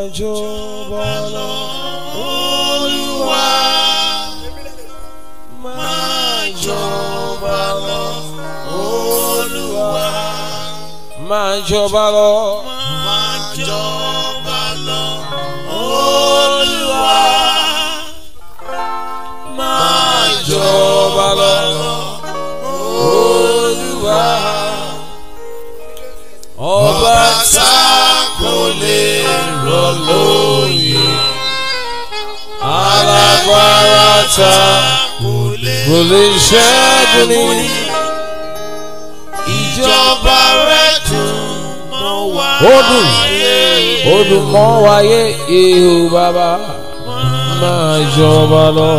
jọba lọ. Olúwa Máa jọba lọ. Olúwa. Máa jọba lọ. máa jọba lọ. Olúwa máa Jọba lọ. Olúwa. Ọba tá kò lè rọ̀ lóyè. alágbára ta kò lè kò lè ṣẹ́gun ní. ìjọba rẹ̀ dùn mọ́ wá. Ó dùn. Ó dùn mọ́ wáyé ihò bàbá máa jọba lọ.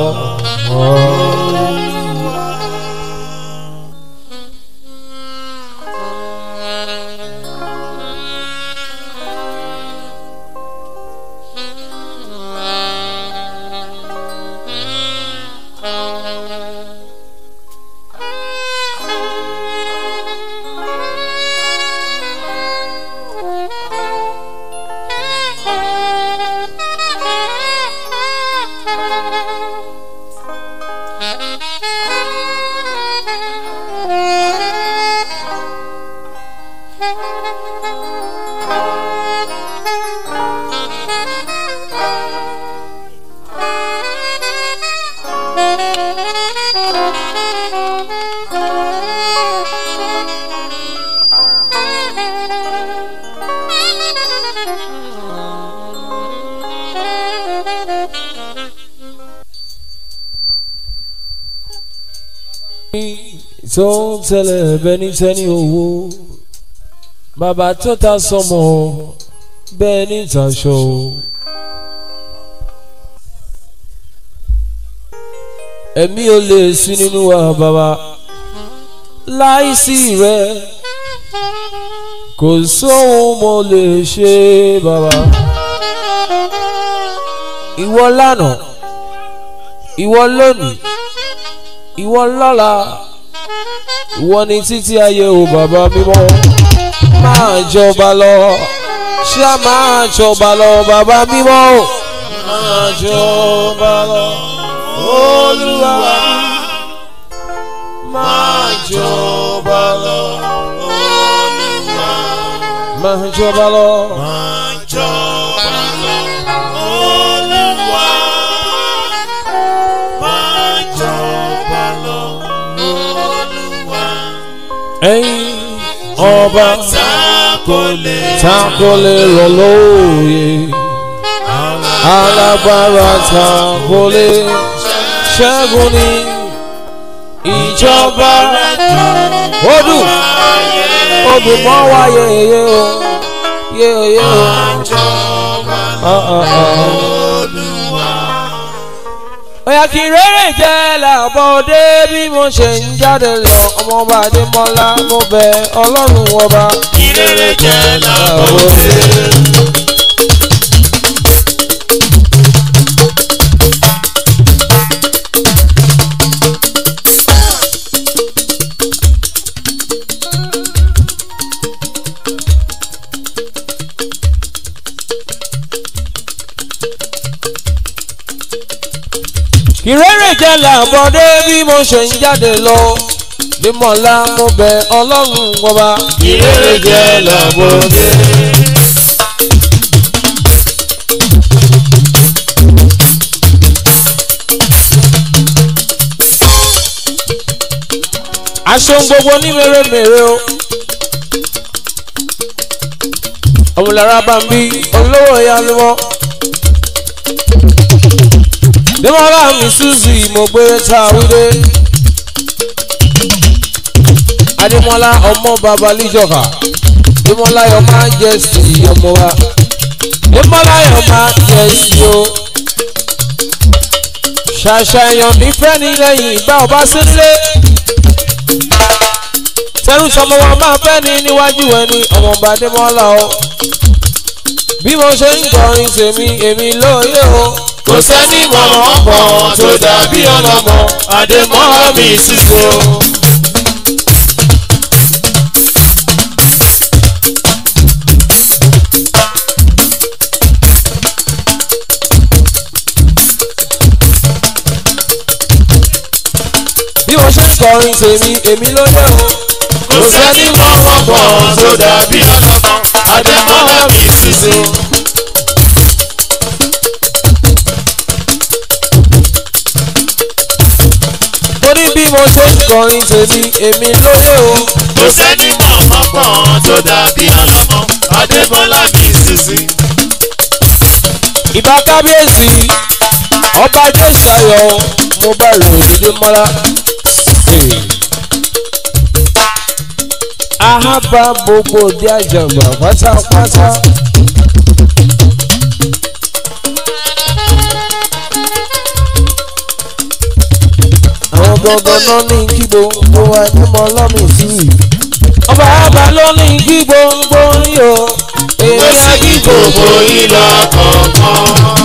tó ń tẹ̀lé bẹ́ni tẹ́ni owó bàbá tó ta sọmọ bẹ́ẹ̀ ní ìtàṣọ o. ẹ̀mí ò lè sí nínú wa bàbá láìsí rẹ kò sóhun mo lè ṣe bàbá. ìwọ lánàá ìwọ lónìí ìwọ lọ́la ìwọ ni títí ayé o bàbá mímọ́ máa jọba lọ ṣá máa jọba lọ bàbá mímọ́ o máa jọba lọ olúwa máa jọba lọ Olúwa máa jọba lọ máa jọba lọ. Olúwa máa jọba lọ. Olúwa ẹ̀yin ọba tá kò lè tá kò lè rọ̀ lóye alágbára tá kò lè ṣẹ́gun ní ìjọba ó dùn ó dùn mọ́ wa yeye o yeye o. jọba Ah, ah, ah. Olúwa. Oya kí rere jẹ́ làbọ̀dé bí mo ṣe ń jáde lọ ọmọọba Adémọ́lá mo bẹ Ọlọ́run ọba. Ìrere jẹ́ làbọ̀dé. Kí rere jẹ́ làbọ̀dé bí mo ṣe ń jáde lọ Adémọ́lá mo bẹ Ọlọ́run ọba. Ìrere jẹ́ làbọ̀dé. aṣọ gbogbo ní mèremère o. ọmọlára bá ń bí olówó ìyá ni wọ́n. Démọ́lá mi Suzy mo gbé ta wíde. Adémọ́lá ọmọ bàbá Líjọba. Démọ́lá yọ máa ń jẹ sí ọmọ wa. Démọ́lá yọ máa ń jẹ sí o. Ṣàṣàyàn nífẹ̀ẹ́ ní lẹ́yìn ìgbà ọba sílé tẹrù sọmọ wa máa fẹ́ ní níwájú ẹni ọmọọba Adémọ́lá o bí mo ṣe ń kọrin tèmi èmi lóye o Kò sẹ́ni mọ̀mọ́ pọ̀ tó dàbí ọlọ́mọ Adémọ́lá mi sísè o. kọrin tèmi èmi ló yẹ o. kò sẹ́ni mọ̀ ọ̀pọ̀ tó dàbí ọlọ́mọ adémọ́lá mi sísè. torí bí mo ṣe ń kọrin tèmi èmi ló yẹ o. kò sẹ́ni mọ̀ ọ̀pọ̀ tó dàbí ọlọ́mọ adémọ́lá mi sísè. ìbá kábíyèsí ọba jésàyọ mo bá ròyìn dé mọ́lá. ahaba gbogbo òde àjàgbà pátápátá. àwọn gangan náà ní kí gbogbo wa ní mọ lọ́mì sí i. ọba àbá ló ní kí gbogbo yín o. ó èmi sì kí gbogbo yín lọ kọ̀ọ̀kan.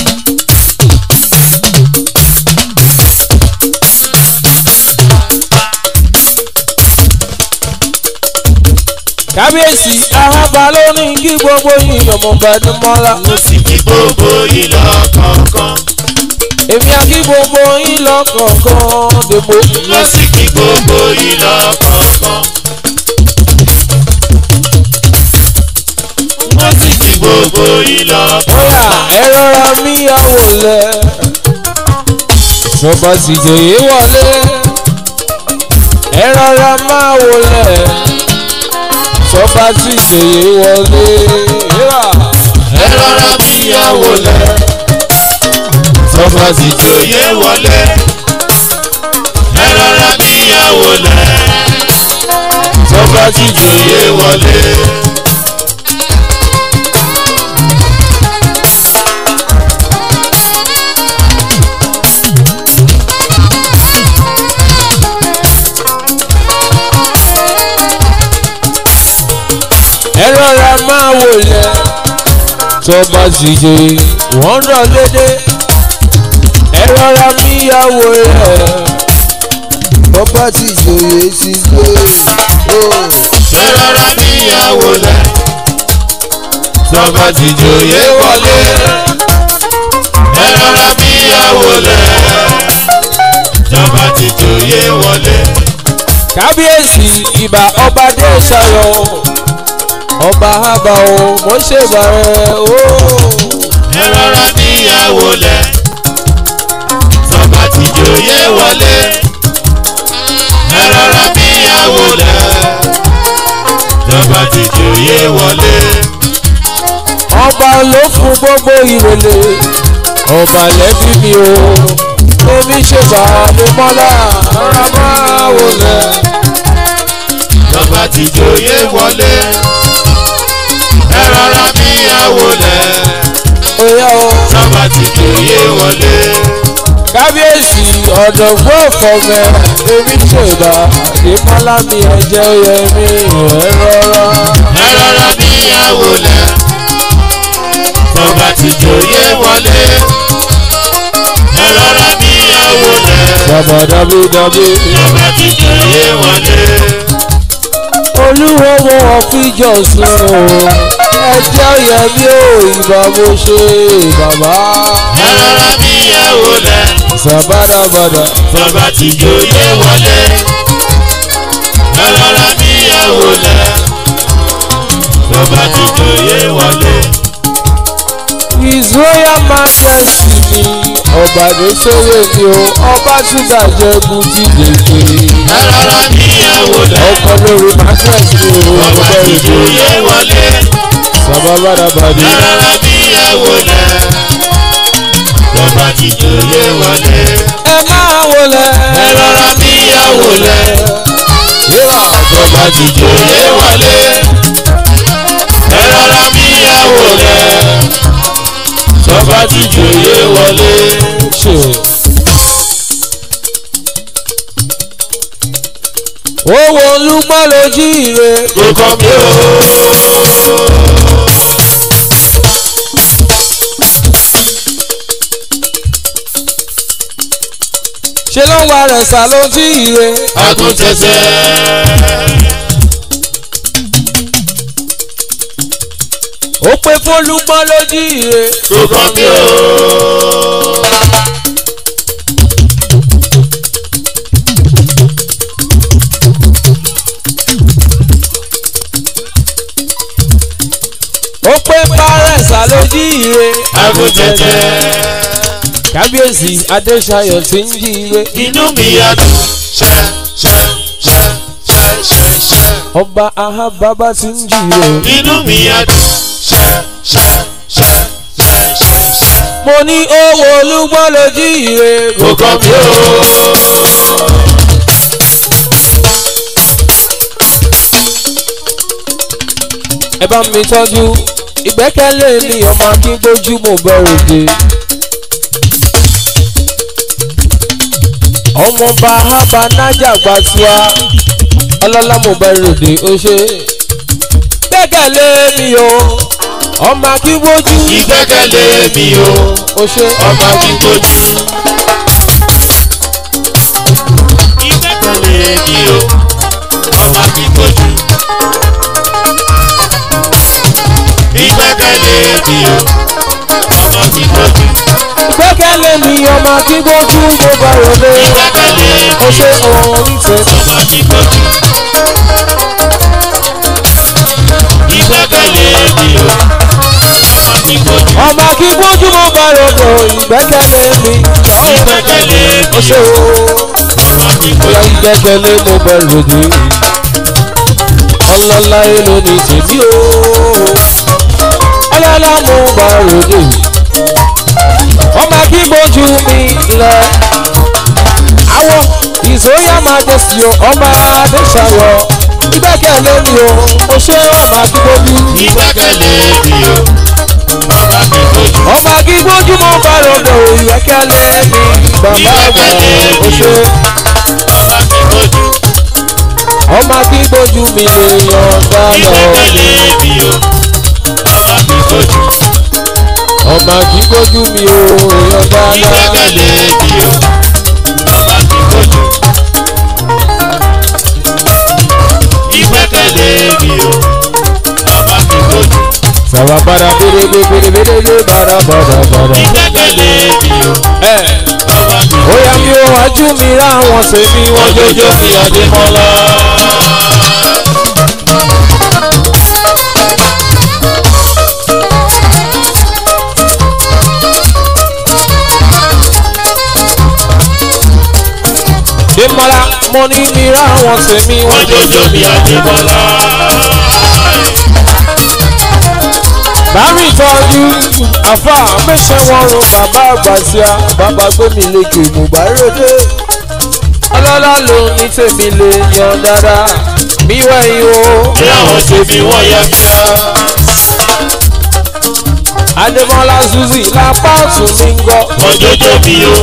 kábíyèsí ahaba ló ní kí gbogbo yín ọmọọba ní mọ́lá. ó sì kí gbogbo yín lọ kọ̀ọ̀kan. èmi á kí gbogbo yín lọ́kọ̀ọ̀kan dèbò. ó sì kí gbogbo yín lọ kọ̀ọ̀kan. ó sì kí gbogbo yín lọ bóyá ẹ rọra mí àwò lẹ. sọba sì jòyè wọlé. ẹ rọra máa wò lẹ. sọba sì jòyè wọlé. Yíwà. ẹ rọra bíyàwó lẹ. sọfà sì jòyè wọlé. ẹ rọra bíyàwó lẹ. sọfà sì jòyè wọlé. ẹ rọra máa wò lẹ. sọba sì jòyè wọ́n rọ̀ lédè. ẹ rọra mí àwò lẹ. ọba tí ìjòyè ti gbé o. ẹ rọra bíyàwó lẹ. sọfà sì jòyè wọlé. ẹ rọra bíyàwó lẹ. sọfà sì jòyè wọlé. kábíyèsí ìbà ọba dé ṣayọ ọba àbà o mo ṣe bàrẹ o. ẹ rọra níyàwó lẹ sọba ti jòyè wọlé ẹ rọra níyàwó lẹ sọba ti jòyè wọlé ọba ló fún gbogbo ìrèlè ọba lẹ́bí mi o èmi ṣe bàálù mọ́lá rárá máa wò lẹ̀. sọba ti jòyè wọlé ẹ rọra níyàwó lẹ Oya o sọba ti jòyè wọlé kábíyèsí ọ̀dọ̀gbọ́n ọ̀fọ̀mẹ́ èmi ṣe bá ìmọ̀lá mi ẹ̀jẹ̀ oyè mi ẹ̀ rọra. ẹ rọra níyàwó lẹ sọba ti jòyè wọlé ẹ rọra níyàwó lẹ. Bàbá dábídábí. Ọba ti jòyè wọlé. olúwo mo wọ̀ fíjọ sùn o ẹjẹ́ oyè mi ò ìbá mo ṣe bàbá. Ẹ rọra níyàwó lẹ̀. Sàbádàbàdà. Ọba ti jòyè wọlé. Ẹ rọra níyàwó lẹ̀. Ọba ti jòyè wọlé. His Royal Majesty ni ọba ló sóyè mi o ọba ṣúgà jẹ́ bùtì lèkè. Ẹ rọra níyàwó lẹ̀. ọkọ lórí mattress mi o Ọba ọba ti ìjọ. jòyè wọlé. Sàbádàbàdà. Ẹ rọra níyàwó lẹ̀. Ọba ti jòyè wọlé. ẹ máa wọlé. Ẹ rọra níyàwó lẹ̀. Yíwà. Ọba ti jòyè wọlé. Ẹ rọra níyàwó lẹ̀. Ọba ti jòyè wọlé. ṣe. owó olúgbọ́n lójú ire. Kò kàn mí o. ṣe ló ń wa rẹ̀ sá lójú ire. Agúntẹ̀sẹ̀. ó pé fólúgbọ́n lójú ire. Kò kàn mí o. jíire àgùntẹ̀tẹ̀. kábíyèsí adéṣayọ̀ tí ń jíire inú mi á dùn ṣẹ́ ṣẹ́ ṣẹ́ ṣẹ́ ṣẹ́ ṣẹ́. ọba ahábábá tí ń jíire inú mi á dùn ṣẹ́ ṣẹ́ ṣẹ́ ṣẹ́ ṣẹ́ ṣẹ́. mo ní owó olúgbọ́n ló jíire kò kàn mí o. ẹ bá mi tọ́jú ìgbẹ́kẹ̀lé mi ọmọ akíngbójú mo bẹ̀rù dé. ọmọọba ahaba nájà gbàtúwa ọlọ́lá mo bẹ̀rù dé ó ṣe. gbẹ́kẹ̀lé mi o ọmọ akíngbójú ìgbẹ́kẹ̀lé mi o ó ṣe. ọmọ akíkanjú. ìgbẹ́kẹ̀lé mi o ọmọ akíkanjú. ìgbẹ́kẹ̀lé mi o ọmọ akíkanjú. gbẹ́kẹ̀lé mi ọmọ akíngbójú mo bẹ̀rù dé. ìgbẹ́kẹ̀lé ó ṣe òun nífẹ̀ẹ́. ọmọ akíkanjú. ìgbẹ́kẹ̀lé mi o ọmọ akíkanjú. ọmọ akíngbójú mo bẹ̀rù dé ìgbẹ́kẹ̀lé mi. ìgbẹ́kẹ̀lé ó mi ṣe o òun. ọmọ Bóyá akíkanjú. ìgbẹ́kẹ̀lé mo bẹ̀rù dé. Ọlọ́lá èlò ní tèmi o. Ọlọ́lá mo bẹ̀rù dé. Ọmọ kí gbójú mi lẹ. Àwọ̀ ìsòyà máa dé sí o, ọmọ Adéṣayọ̀. Ìgbẹ́kẹ̀lé mi o, mo ṣe ọmọ kí gbójú. ìgbẹ́kẹ̀lé mi o ọmọ akíkanjú. Ọmọ kí gbójú mo bẹ̀rù dé o, ìgbẹ́kẹ̀lé mi. Bàbá àgbà o ṣe. ọmọ akíkanjú. Ọmọ kí gbójú mi lè yọ̀ǹda lọ. ìgbẹ́kẹ̀lé mi o ọmọ akíkanjú. ọmọ kí gbójú mi ò yọ dáadáa. ìgbẹ́kẹ̀lé mi o ọmọ akíkanjú. ìgbẹ́kẹ̀lé mi o ọmọ akíkanjú. sàbà padà bèrè bèrè bèrè bèrè bàrà bàrà bàrà. ìgbẹ́kẹ̀lé mi o ẹ ọmọ akíkanjú. ó yà mí ó wájú mi ráwọn sèmi wọn ọjọ́jọ́ fi Adémọ́lá. Démọ́lá mo ní mi ráwọn sèmi wọn ọjọ́jọ́ fi Adémọ́lá. bámi tọ́jú àfa àmẹ́sẹ̀ wọn ro bàbá àgbàsíà bàbá gbẹ̀mí lékè mùbárẹ́dẹ́ ọlọ́lá ló ní tèmi lè yan dáadáa mi wẹ̀yìn o. bí àwọn ṣe fi wọ́n yá kíá. Adémọ́lá Suzy lápá ọ̀tún mi ń gbọ́. ọjọ́jọ́ fi o.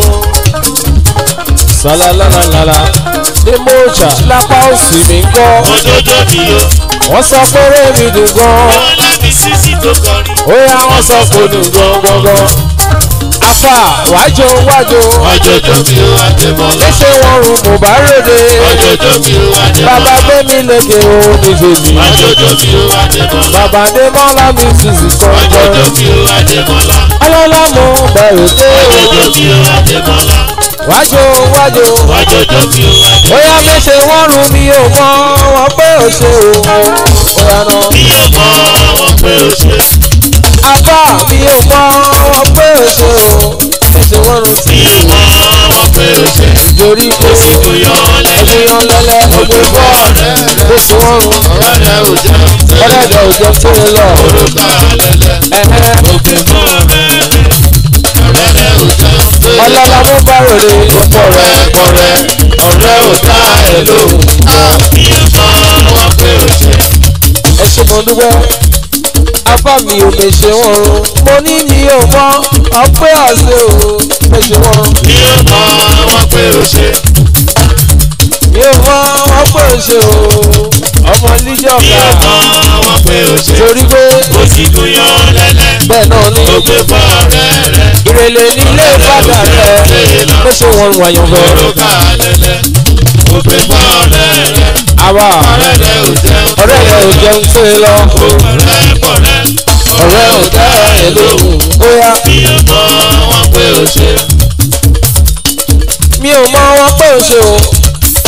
Sàlálálálá Dèmọ́ọ̀ṣà lápá òsì mi ń gbọ́. ọjọ́jọ́ fi o. Wọ́n sọ pé rémi dùn gan. wọ́n láti sísí tó kọrin. Ó yá wọ́n sọ pé dùn gan gangan. Afa wájú wájú. ọjọ́jọ́ fi o Adémọ́lá. Léṣe wọn rùn mú bá ròde. ọjọ́jọ́ fi o Bàbá Adémọ́lá. gbé mi lékè o ní tèmi. ọjọ́jọ́ fi o Adémọ́lá. Bàbá Adémọ́lá mi Suzy ọjọ́jọ́ kọ̀ọ̀kan. fi o Adémọ́lá. Ọlọ́lá mú bẹ̀rù dé o. ọjọ́jọ́ fi o Adémọ́lá. Wájú wájú. ọjọ́jọ́ fi o Adémọ́lá. Bóyá méṣe wọ́n rùn mi ò mọ wọn pé ò ṣe o. Bóyá náà. mi ò mọ wọn pé o ṣe. Àbá mi ò mọ wọn pé o ṣe o. Méṣe wọ́n rùn mi tí ò mọ wọn pé o ṣe. torí pé kò sí kò yọ ọ́ lẹ́lẹ́. ènìyàn lẹ́lẹ́ ògbé ògbé bọ́ bọ́. ọ̀rẹ́ rẹ̀. Ó sì wọ́n rùn. ọ̀rẹ́ rẹ̀ ò jẹ́ Ọlẹ́dẹ̀ òjò tó ń lọ. orúkọ lẹ́lẹ́. Ẹ̀hẹ́. ògbé bọ́ ọ̀rẹ́ rẹ̀. ọ̀rẹ́ rẹ̀ ò jẹ́ Ọlọ́lá mú bá ròde. ọ̀rẹ́ ọ̀rẹ́ ọ̀rẹ́ ò dá ẹ lóhùn. mi ò mọ wọn pé o ṣe. Ẹ ṣe mo dúpẹ́. Afá mi ò lè ṣe wọ́n rùn. Mo ní mi ò mọ ọpẹ́ ọ̀sẹ̀ o. Méṣe wọ́n rùn. mi ò mọ wọn pé o ṣe. Mi ò mọ ọpẹ́ ò ṣe o. Ọmọ líjọ́ mi ò ká. mọ wọn pé o ṣe. Torí pé kò sí kò yọ ọ́ lẹ́lẹ́. bẹ́ẹ̀ náà ní. ògbé bọ́ ọ̀rẹ́ rẹ̀. ìrẹ̀lẹ̀ nílé padà rẹ̀ ló ṣe wọn rún àyàn fẹ́. orúkọ lẹ́lẹ́. ògbé bọ́ ọ̀rẹ́ rẹ̀. àwa ọ̀rẹ́ rẹ̀ ò jẹ́ ọ̀rẹ́ rẹ̀ ò jẹun tó e lọ. ọ̀rẹ́ pọ̀rẹ́. ọ̀rẹ́ ò dá ẹ̀ lóhùn. ó yá mi ò mọ wọn pé o ṣe. mi ò mọ wọn pé ò ṣe o.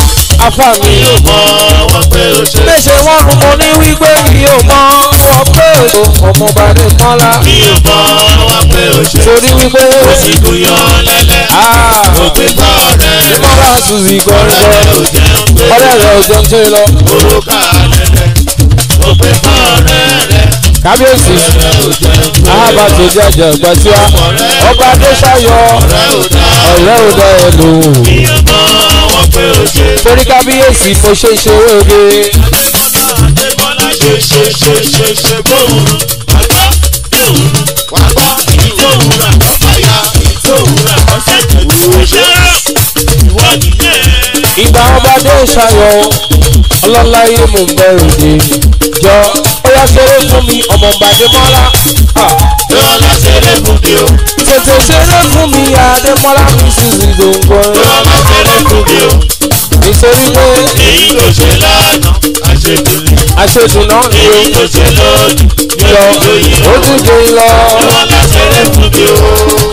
afá mi. mi ò mọ wọn pé ó ṣe. méṣe wọ́n rún mo ní wípé mi ò mọ wọn pé o ọmọọba ní mọ́lá. mi ò mọ wọn pé ó ṣe. torí wípé ó sì kú yọ lẹ́lẹ́. ah, ó pé bá ọ̀rẹ́ rẹ̀. mọ́lá suzi ọ̀rẹ́ rẹ̀ gọ́ngọ́ ò jẹun pé. ọ̀rẹ́ rẹ̀ ò jẹun tó lọ. òrùka lẹ́lẹ́. ó pé bá ọ̀rẹ́ rẹ̀. kábíyèsí ọ̀rẹ́ rẹ̀ ò jẹun pé. ahábàtò jẹjẹ gbàtíwá ọba adéṣayọ ọ̀rẹ́ ò dá. ọ̀rẹ́ ò dá ẹ lò ó. mi ò mọ wọn pé ó ṣe. torí kábíyèsí mo ṣe ṣe oge Adébọ́lá Adébọ́lá ṣe ṣe ṣe ṣe ṣe bóun wàgbọ́ ìhùn wàgbọ́ èyí tó wúrà ọ̀fàyà èyí tó wúrà ọ̀sẹ̀ tẹ̀lé ṣe ìwọ nìyẹn. ìgbà ọba adéṣayọ ọlọ́láyé mo ń bẹ̀rù dé jọ ó yá ṣeré fún mi ọmọ gbàdémọ́lá Lọ́lá ṣeré fún mi o. tètè ṣeré fún mi adémọ́lá mi sì rí gbòǹgbò Lọ́lá ṣeré fún mi o. nítorí pé Èyí tó ṣe lánàá àṣetúni. àṣejù náà ni ó Èyí tó ṣe lónìí yọ yóò tó yí ó o. tún gbé lọ Lọ́lá ṣeré fún mi o.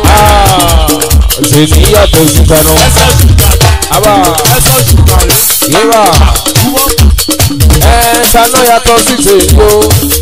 ṣèlú yàtọ̀ sí kaná Ẹsẹ̀ ṣùgbọ́n àbá ẹsẹ̀ ṣùgbọ́n rẹ̀. yíra ẹ ṣáná yàtọ̀ sí tèmi o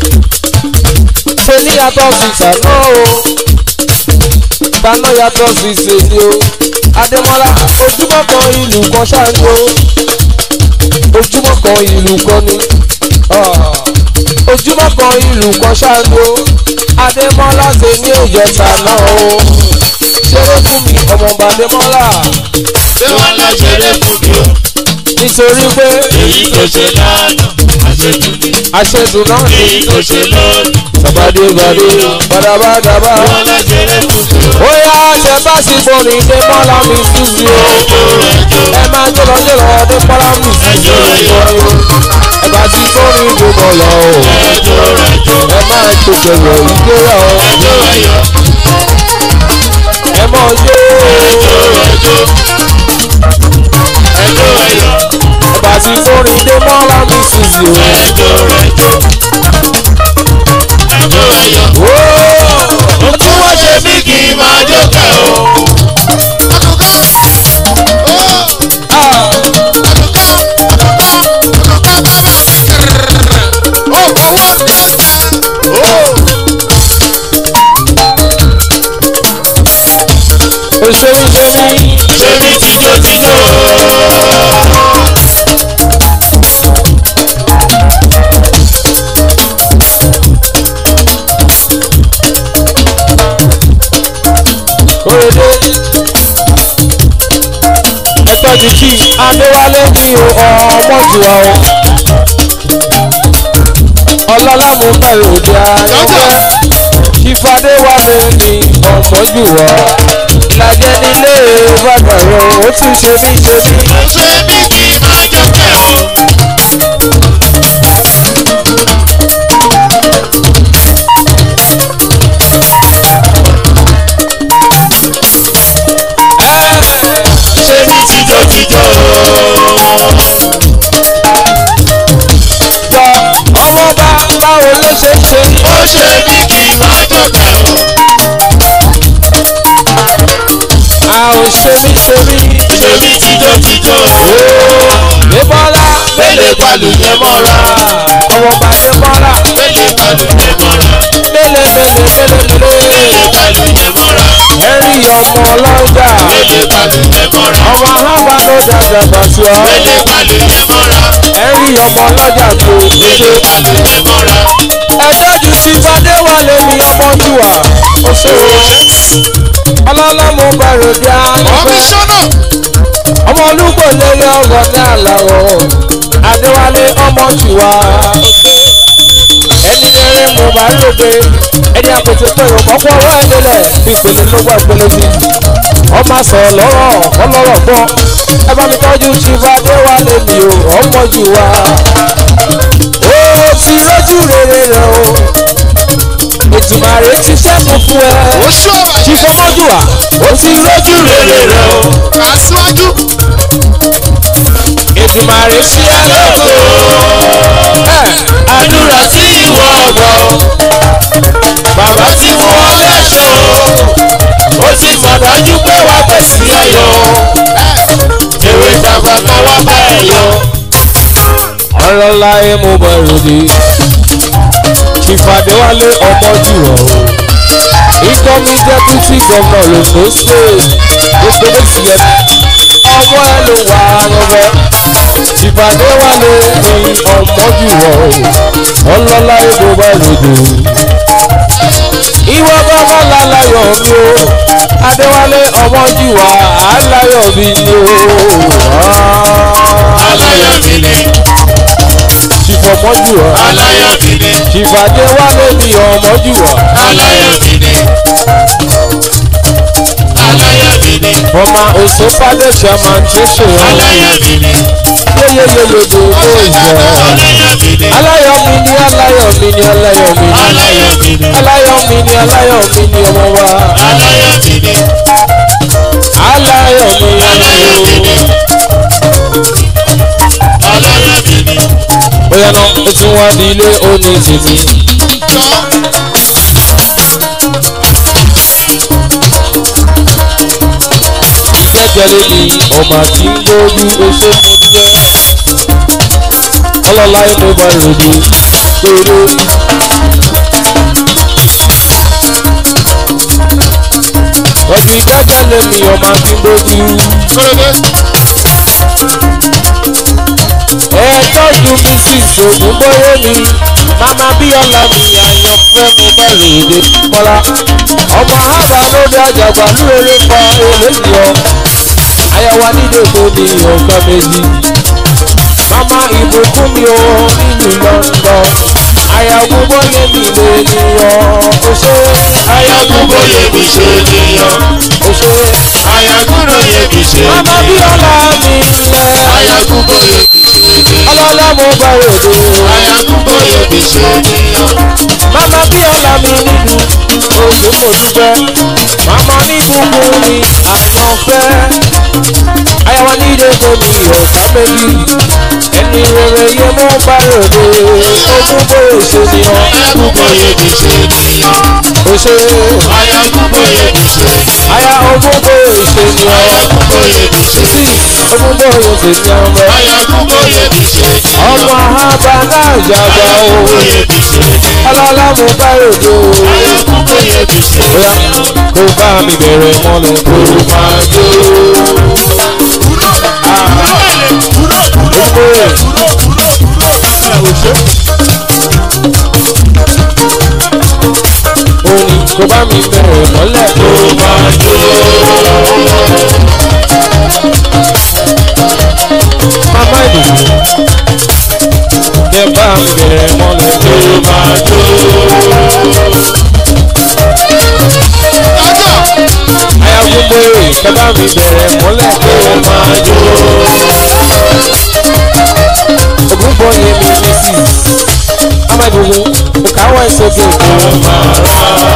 ṣe ní yàtọ̀ sí ṣáná o ṣáná yàtọ̀ sí ṣèlú o adémọ́lá ojúmọ́ kan ìlú kan ṣáájú o ojúmọ́ kan ìlú kan ni Ah. ojúmọ́ kan ìlú kan ṣáájú o adémọ́lá ṣe ní ìjẹta náà o ṣeré fún mi ọmọọba adémọ́lá Lọ́lá ṣeré fún mi o. nítorí pé Èyí tó ṣe lánàá àṣetúni. àṣẹdùn náà ni Èyí tó ṣe lónìí. sàbàdébàdé bàdàbàdàbà. Lọ́lá ṣeré fún mi o. ó yá ṣe bá sì borí dé mọ́lá mi sísì o. Ẹjọ́ ẹjọ́ ẹ máa jọlọ jọlọ dé mọ́lá mi sísì o. ẹ bá sì borí dé mọ́lá o. ẹjọ́ ẹjọ́ ẹ máa tètè wọ̀ ìgbéra o. ẹjọ́ ẹyọ ẹ máa jó ẹjọ́ ẹjọ́ ẹjọ́ ẹyọ ẹ bá sì borí dé mọ́lá mi sísì o. ẹjọ́ ẹjọ́ ẹjọ́ ẹyọ. Ohun tí wọ́n ṣe mí kì í máa jókè o. òṣèré ṣe mí Ṣé mi tijó tijó? kórèdé. ẹ tọ́jú kí adéwálé ní ọmọ jùlọ o. ọlọ́lá mo bẹ̀rẹ̀ òde ayọ́fẹ́. ìfadé wà mí ní ọmọ jùlọ. ìlàjẹ nílé bàbá rẹ ó tún ṣe mí ṣe mí. Ṣé mi kì í máa jókè o? Ṣé mi tijó tijó? jọ ọmọ bá báwo ló ṣe ṣe. Ó ṣe mí kì í máa jókè o. a ò ṣe mí ṣe mí. Ṣé mi tijó tijó? débọ́lá Mélé balùwẹ̀ mọ́ra. ọmọ bá débọ́lá Mélé balùwẹ̀ mọ́ra. mélé mélé mélé mélé. Mélé balùwẹ̀ mọ́ra. ẹ̀rí ọmọ ọlọ́jà Mélé balùwẹ̀ mọ́ra. ọmọ alábà ló dàgbà bàtúọ Mélé balùwẹ̀ mọ́ra. ẹ̀rí ọmọ ọlọ́jà tó Mélé ṣe. balùwẹ̀ mọ́ra. ẹjọ́ ju sí fadéwálé mi ọmọ jùwà ó ṣe o ọlọ́lá mo bẹ̀rẹ̀ dí ayọ́fẹ́ ọmọ olúgbò lélẹ̀ ọ̀rọ̀ ní àlàrọ̀ adéwálé ọmọ jùwà ó ṣe ẹni rere mo bá lóde ẹni àpètè pẹ̀lú ọ̀pọ̀ ọwọ́ ẹ̀ lélẹ̀ ìpele ló wà ìpele sí ọmọ sọ̀rọ̀ lọ́rọ̀ ọlọ́rọ̀ gbọ́ ẹ bá mi tọ́jú chief adéwálé mi o ọmọ jùwà ó ti lójú rere rẹ o ìtumàrè ti ṣẹ́kù fún ẹ chief ọmọjùwà ó ti lójú rere rẹ o ìtumàrè sí ẹ lóko ẹ Àdúrà tí ìwọ gbọ́. bàbá tí wọ́n lẹ́sọ̀ Ó ti mọ̀ dájú pé wàá pèsè ayọ̀. Ewé ìjàgbá kan wá bá ẹ yọ. ọlọ́lá ẹ̀ mo bọ̀ ròde ìfàdéwálé ọmọ jùlọ incoming deputy governor londo state gbogbo méjì yẹn ọmọ ẹ ló wà lọ́wọ́ ìfàdéwálé oyin ọmọ jùlọ ọlọ́lá ẹ̀ mo bọ̀ ròde ìwọ bàbá lálàyọ̀ mi o adéwálé ọmọ jùwà aláyọ̀ mi ni o. aláyọ̀ mi ni ṣìfọ̀mọ́ jùwà aláyọ̀ mi ni ṣìfàdéwálé mi ọmọ jùwà aláyọ̀ mi ni aláyọ̀ mi ni former osofade chairman tó ṣe ọ aláyọ̀ mi ni yeyeyeyede ó ìjọ aláyọ̀ mi ni aláyọ̀ mi ni aláyọ̀ mi ni aláyọ̀ mi ni aláyọ̀ mi ni aláyọ̀ mi ni aláyọ̀ mi ni ọmọ wa aláyọ̀ mi ni aláyọ̀ mi aláyọ̀ mi ni aláyọ̀ mi ni bóyá náà ó tún wá di ilé òní tèmi. ìgbẹ́jẹ̀lé ni ọmọ àti ń gbójú oṣù múlẹ̀. ọlọ́lá inú bá ròde péré. ọdún ìgbẹ́jẹ̀lé mi ọmọ àti ń gbójú. ẹ tọ́jú mrs ògúnbóyé mi mama bíọ́lá mi àyànfẹ́ mo bá ròde bọ́lá. ọmọ àbá lóde àjàgbá lóore pa eléyìí ọ ayawa nídòdó ni ọ̀gá méjì mama ìbùkún mi ò nílùú london ayawu bóyé mi lè níyàn ó ṣe ayawu Ayagunboye mi ṣe níyàn. ó ṣe Ayagunboye mi ṣe mama níyàn. bíọ́lá mi lẹ Ayagunboye mi ṣe níyàn. ọlọ́lá mo bá ròde Ayagunboye mi ṣe níyàn. mama bíọ́lá mi nínú oṣù mo dúpẹ́ mama níbùkún mi àyànfẹ́ ayawa nídòdó ni ọ̀gá méjì ẹni rere yẹ mo bá ròde ogún bóyè ṣe ni ọ Ayagunboye mi ṣe níyàn. ó ṣe Ayagunboye mi ṣe níyàn. aya ogún bóyè ṣe ni ọ Ayagunboye mi ṣe sí níyàn. ogún bóyè ṣe ni ọmọ Ayagunboye mi ṣe níyàn. ọmọ àbá náà jàgbá o Ayagunboye mi ṣe níyàn. ọlọ́lá mo bá ròde o Ayagunboye mi ṣe bóyá níyàn. kó bá mi bẹ̀rẹ̀ mọ́lẹ̀ kó máa jó ogún bóyè. orin kò bá mi bẹ̀rẹ̀ mọ́lẹ̀ tó máa jó. Mama ìdùnnú kẹ bá mi bẹ̀rẹ̀ mọ́lẹ̀ tó máa jó. Ayagunbo èrè kẹ bá mi bẹ̀rẹ̀ mọ́lẹ̀ tó máa jó. Ògúnbọ̀ yẹn mi ní sí. Mama ìdùnnú kò káwọ́ ìsókè tó máa rà.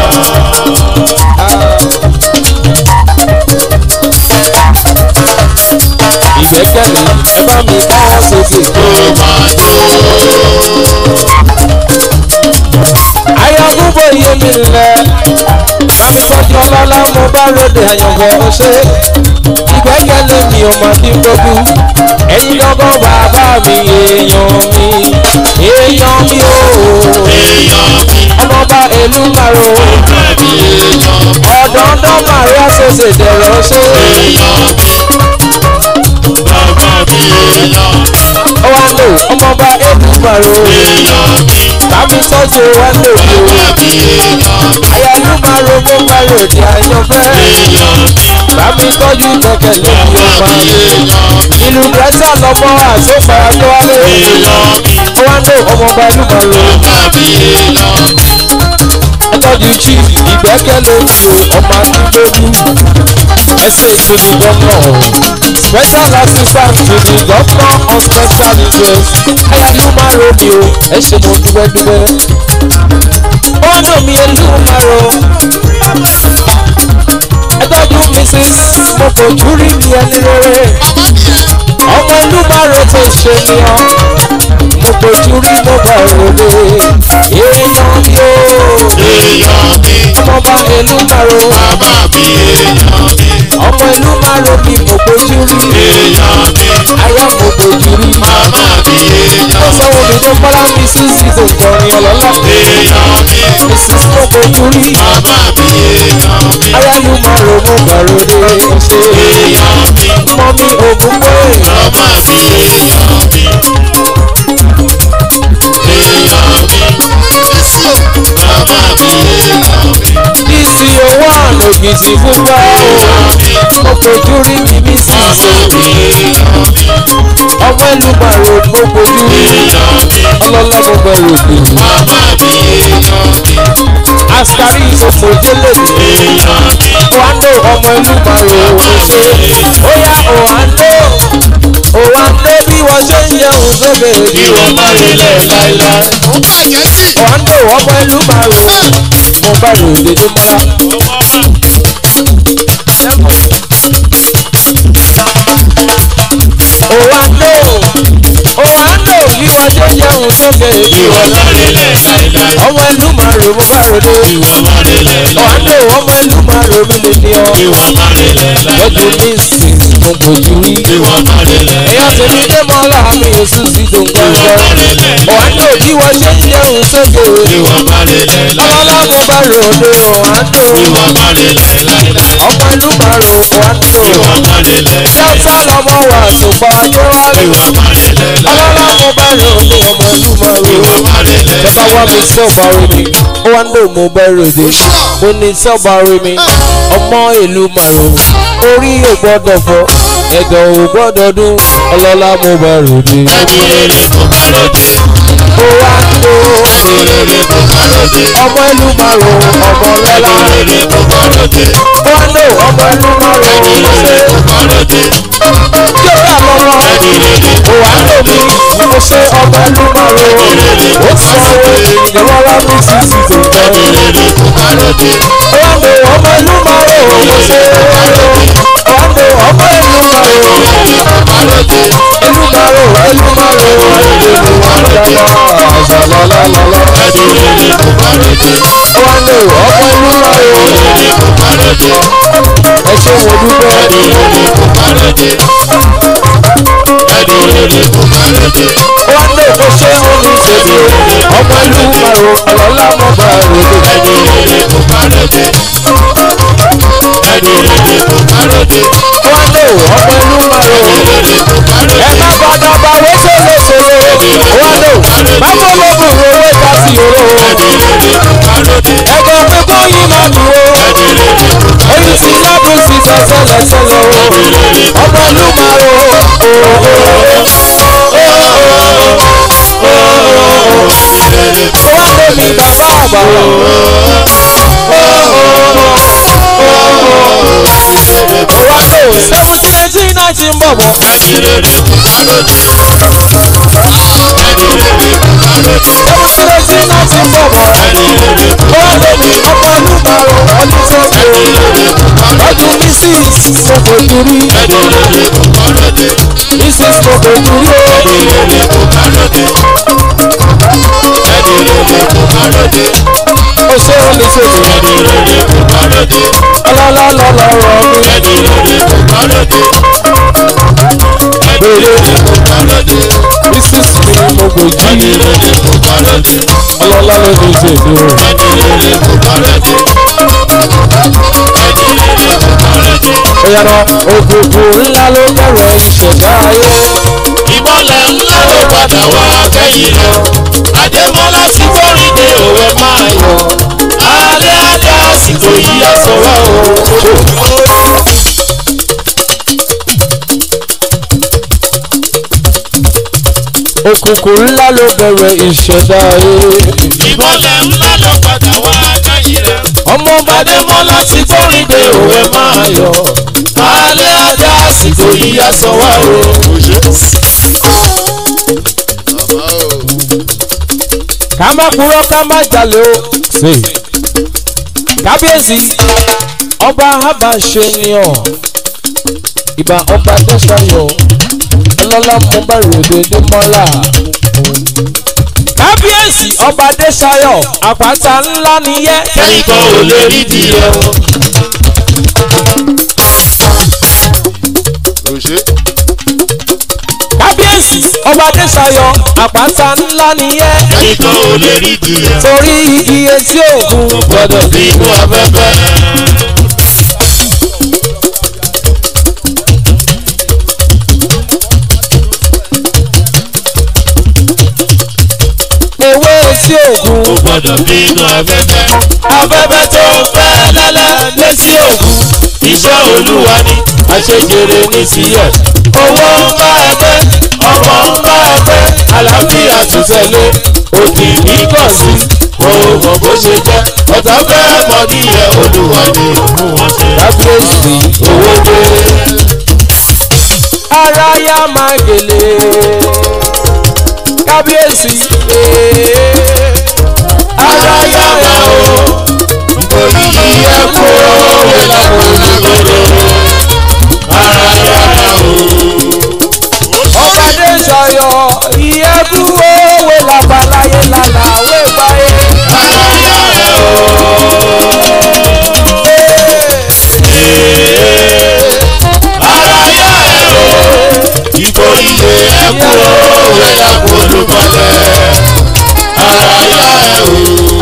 ìgbẹ́kẹ̀lé ẹ bá mi káwọ́ sókè. ayọ̀gúnbó iye mi lẹ̀ mami tọ́jú ọlọ́lá mo bá ròde àyànfẹ́ ọṣẹ́ ìgbẹ́kẹ̀lé mi ò mà kí n gbójú ẹ̀yin lọ́gọ́ bàbá mi èèyàn mi èèyàn mi o ọmọọba ìlú màrò ọ̀dọ́ndọ́ màrí àṣẹṣe dẹ̀rọ̀ ṣe ó wá lò ọmọọba ìlú màrò bàmí tọ́jú wá lò bí o àyàlú màrò mo bá ròde àyànfẹ́ bàmí tọ́jú gbẹ̀kẹ̀lé mi ò máa ìlú gẹ́tà lọ́mọ àsopàá tó wálé ó wá lò ọmọọba ìlú màrò tọ́jú chief ìgbẹ́kẹ̀lé mi o ọmọ akíndélú ẹsẹ̀ to the governor special assistant to the governor on special interest ayálu máa ro mi o ẹ ṣe mo dúpẹ́ dúpẹ́ ó dùn mí elú máa ro ẹ tọ́jú mrs mo kò tún rí mi ẹni rere ọmọ ìlú máa ro tó ṣe ni ọ mo kò tún rí mo bá ròde èèyàn mi o ọmọọba ìlú máa ro ọmọ ìlú máa ro bí mo gbójú rí ayé mo gbójú rí ó sanwó tó bọ́lá mi sí sí tó kọrin ọlọ́lá èèyàn mi mrs kókó júrí bàbá mi èèyàn mi ayálù máa ro mo gbàròdé ṣe èèyàn mi mọ mi ògùn pé bàbá mi èèyàn mi èèyàn mi jésù bàbá mi èèyàn mi dc owó àná ògìtì fúnpá o mo fojú rí mi mi sì bàbá ṣe mi èèyàn mi ọmọ ìlú máa ro mo fojú rí èèyàn mi ọlọ́lá mo gbàròdé bàbá mi èèyàn mi askari ìṣòfò délé mi. èèyàn mi Oando ọmọ ìlú Maro ṣe ó yá Oando Oando bí wọ́n ṣe ń yẹun sókè kí wọ́n má rí lẹ̀ láíláí. ó bàjẹ́ sí. Oando ọmọ ìlú Maro mo bá ròde ní mọ́ra. Oando Oando bí wọ́n ṣe ń yẹun sókè kí wọ́n má rí lẹ̀ láíláí. ọmọ ìlú Maro mo bá ròde. kí wọ́n má rí lẹ̀ Oando láíláí. ọmọ ìlú Maro mi lè ní ọ. kí wọ́n má rí lẹ̀ Lọ́dún láíláí. ní ìsìn mo bójú rí. kí wọ́n má rí lẹ̀ Ẹ̀yà tèmi dé mọ́ láàmì èsù sí tó ń gbọ́ngàn. Ọ̀hánò bí wọ́n ṣe ń jẹun sókè. kí wọ́n má rí lẹ̀ láíláí. Ọlọ́lá mo bá ròde ọ̀hánò. kí wọ́n má rí lẹ̀ láíláí. Ọmọ ìlú máa ro ọ̀hánò. kí wọ́n má rí lẹ̀ láíláí. Ṣọ́ọ̀ṣà lọmọ wà tùpá kí Adéwálé. wọ́n má rí lẹ̀ Ọlọ́lá láíláí. mo bá ròde ọmọ ìlú máa kí ro. wọ́n má rí lẹ̀ Bàbá wa mi láíláí. sọ̀bà omi. Ọ̀hánò mo bá ròde. Mo ní sọ̀bà omi. Ọmọ ìlú máa ro. Orí ò gbọ́dọ̀ fọ́. Ẹ̀dọ̀ ò gbọ́dọ̀ dún. Ọlọ́lá mo bá ròde. ẹni rere kò bá lóde. Ọ̀hánò. ẹni rere kò bá lóde. ọmọ ìlú márùn ọmọ lọ́la ẹni rere kò bá lóde. wọ́ndò ọmọ ìlú márùn ẹni ṣe rere kò bá lóde. yóò rà lọ́wọ́ ẹni rere kò bá òwàndò mi mo ṣe ọmọ ìlú márùn ó sanwó ìrọ̀lá mi sì sì tó tẹ̀ ẹni rere kò bá lóde. wọ́ndò ọmọ ìlú márùn mo ṣe wọ́ndò ọmọ ìlú márùn kò bá lóde. ìlú márùn ìlú márùn ìlú márùn ṣàlọ́lọ́lọ́lọ́ ẹni rere kò bá lóde. wọ́ndò ọmọ ìlú márùn rere kò bá lóde. ẹ ṣe wo dúpẹ́. ẹni rere kò bá lóde. ẹni rere kò bá lóde. wọ́n lè kó ṣe omi ṣèlú ọmọ ìlú maro ọlọ́lá mọ́ bá ròde. ẹni rere kò bá lóde. ẹni rere kò bá lóde. wọ́n lè ọmọ ìlú maro rere kò bá lóde. ẹ má padà bá wé ṣòlóṣòló wọ́n lè má fọlọ́gùn owó ká sí oró. ẹni rere kò bá lóde. ẹ̀gbọ́n pé bóyí máa dùn ó ẹni rere kò bá oyin sí lọ́dún sí sẹ́sẹ́lẹ́sẹ́lẹ́ o ọmọ ìlú maro wọ́n lè mi bàbá àgbà. wọ́n lè seventeen eighteen nineteen bọ̀bọ̀. ẹni rere kò bá lóde. ẹni rere kò bá lóde. seventeen eighteen nineteen bọ̀bọ̀. ẹni rere kò bá wọ́n lè mi ọmọ ìlú maro ọdún sẹ́kọ̀ọ́. rere kò bá lóde. ọdún ní six mo fojú rí ẹni rere kò bá lóde. ní six mo fojú rí o. ẹni rere kò bá lóde. ẹni rere kò bá lóde. ó ṣe ó lè ṣe mí. ẹni rere kò bá lóde. ọlọ́lá lọ́lọ́rọ̀ mi. ẹni rere kò bá lóde. ẹni rere kò bá lóde. ní six mi mo fojú ẹni rí. rere kò bá lóde. ọlọ́lá ló lè ṣe mí o. ẹni rere kò bá lóde. ẹni rere kò bá lóde. ó yára òkùnkùn ńlá ló bẹ̀rẹ̀ ìṣẹ̀dá ayé. ìmọ̀lẹ̀ ńlá ló padà wá kẹ́yìn lọ. Adémọ́lá ti kórìí dé òwe máa yọ. Alẹ́ alẹ́ àsìkò yìí á sọ̀rọ̀ o. òkùnkùn ńlá ló bẹ̀rẹ̀ ìṣẹ̀dá ayé. Ìmọ̀lẹ̀ ńlá ló padà wá kẹ́yìn rẹ̀. ọmọ Adémọ́lá ti kórìí dé òwe máa yọ. Alẹ́ alẹ́ àsìkò yìí á sọ̀rọ̀ o. ká má purọ́ ká má jalè o. ṣe kábíyèsí ọba habashe ni ọ ìbà ọba dẹ́sayọ̀ ọlọ́lá mo bá ròde dé mọ́lá. kábíyèsí ọba dẹ́sayọ̀ àpáta ńlá nìyẹn. Kẹ́nìkan ò lè rí di ẹ̀wọ̀n. kábíyèsí ọba dẹ́sayọ̀ àpáta ńlá nìyẹn ẹnìkan ò lè rí ìdíyẹ. torí igi etí òkun gbọ́dọ̀ bí inú afẹ́fẹ́. ewé etí òkun kò gbọ́dọ̀ bí inú afẹ́fẹ́. afẹ́fẹ́ tó fẹ́ lẹ́lẹ́ létí òkun iṣẹ́ olúwa ni àṣejèrè ní tiẹ̀. owó ń bá ẹ pé ọmọ ń bá ẹ pé àlàáfíà tún tẹ̀lé òkè ní kàn sí òun mọ̀ bó ṣe jẹ́ ọ̀tá fẹ́ mọ níyẹn olúwa ni òun wọn ṣe. kábíyèsí owó dé ara yá máa gèlè kábíyèsí ee. ara yá wa o nítorí ẹ kú òwe lápò nígboro ara yá wa o. ọ̀kadé sọ̀yọ̀ ìyẹ́bù òwe làbàláyé làlàwé báyé. ara yá ẹ o. ara yá ẹ o. ìbò ilé ẹ kú òwe lápò olùmọ̀lẹ́ ara yá ẹ o.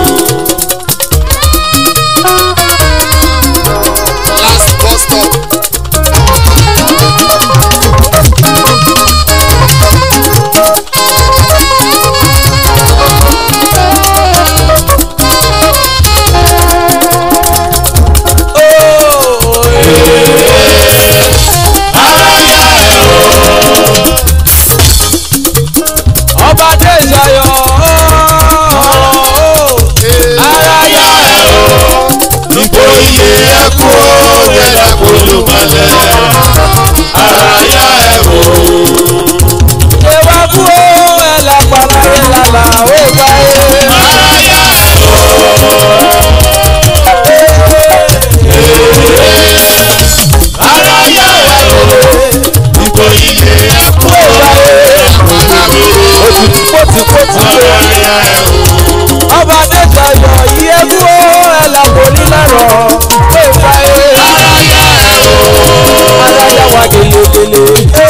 last bus stop. ara yá ẹ o. ọba dé sọ̀yọ̀ ara yá ẹ o. ìbò ilé ẹ kú òwe lápò olùmọ̀lẹ́ ara yá ẹ o. ìwà kú òwe làbàláyé làlàwé báyé. ara yá ẹ o. ara yá ẹ o. ìbò ilé ẹ kú òwe lápò olùmọ̀lẹ́ pòtìpòtì ara yá ẹ o. ọba dé sọ̀yọ̀ ìyẹ́bù òwe làbò nílẹ̀rọ̀ wé báyé. ara yá ẹ o. alájà wa gèlègèlè.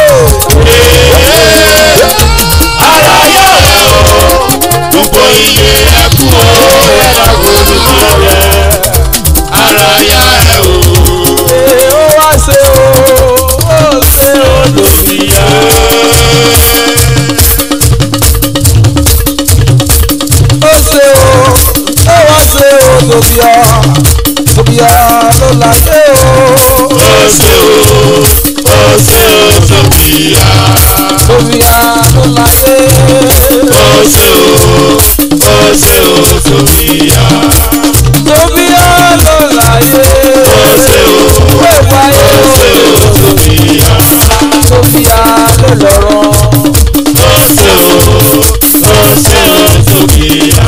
ara yá ẹ o. gbogbo ilé ẹ kú òwe lápò olùmọ̀lẹ́ ara yá ẹ o. Ee, ó wá ṣe o ó ṣe o lòdì. ìyá. ó ṣe o ó wá ṣe o lòdì ọ lòdì ọ ló là ṣe o ó ṣe o ó ṣe o sọfìyà lòdì ọ ló là ṣe ó ṣe o ó ṣe o sọfìyà lòdì ọ ló là ṣe ó ṣe o wé wáyé ó ṣe o sọfìyà lòdì ọ ló lọ́rọ̀ ó ṣe o ó ṣe o sọfìyà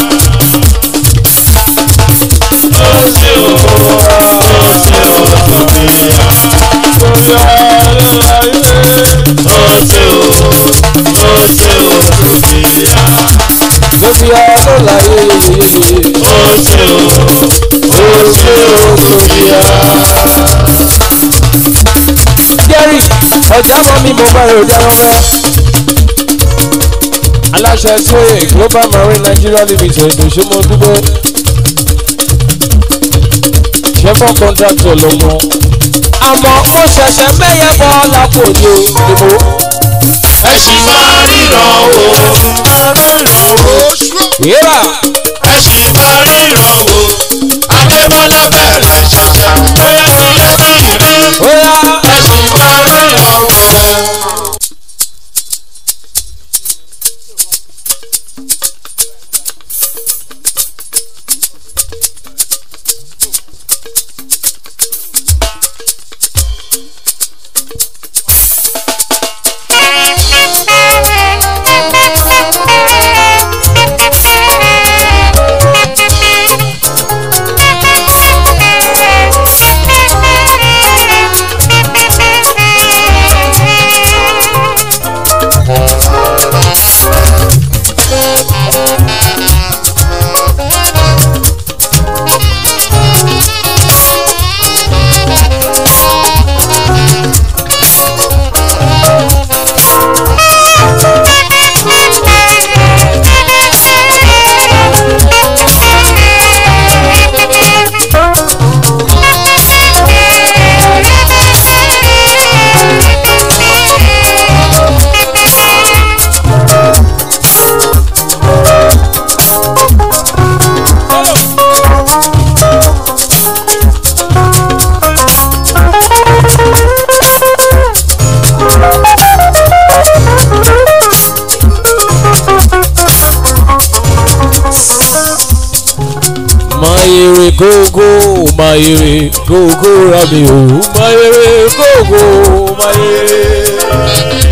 ó ṣe o ó ṣe o sọfìyà lòdì ọ ló là ṣe ó ṣe o ó ṣe o sọfìyà. lòdì ọ ló là ṣe. ó ṣe o ó ṣe o sọfìyà. jerry ọjà mọ mi mo bá ròjà rọrọ. aláṣẹ tóye global marine nigeria limited òṣèmọ dúró. chevron contractor ló mọ. àmọ́ mo ṣẹ̀ṣẹ̀ mẹ́yẹ bọ́ lápò ní o ìbò. ẹ sì máa ríran o máa ríran o yíra ẹ sì máa ríran o adébọlá bẹ̀rẹ̀ ṣẹ̀ṣẹ̀ bóyá ilé bí rí ó yá ẹ sì máa ríran o. Thank gógó mayere gógó rami o mayere gógó mayere.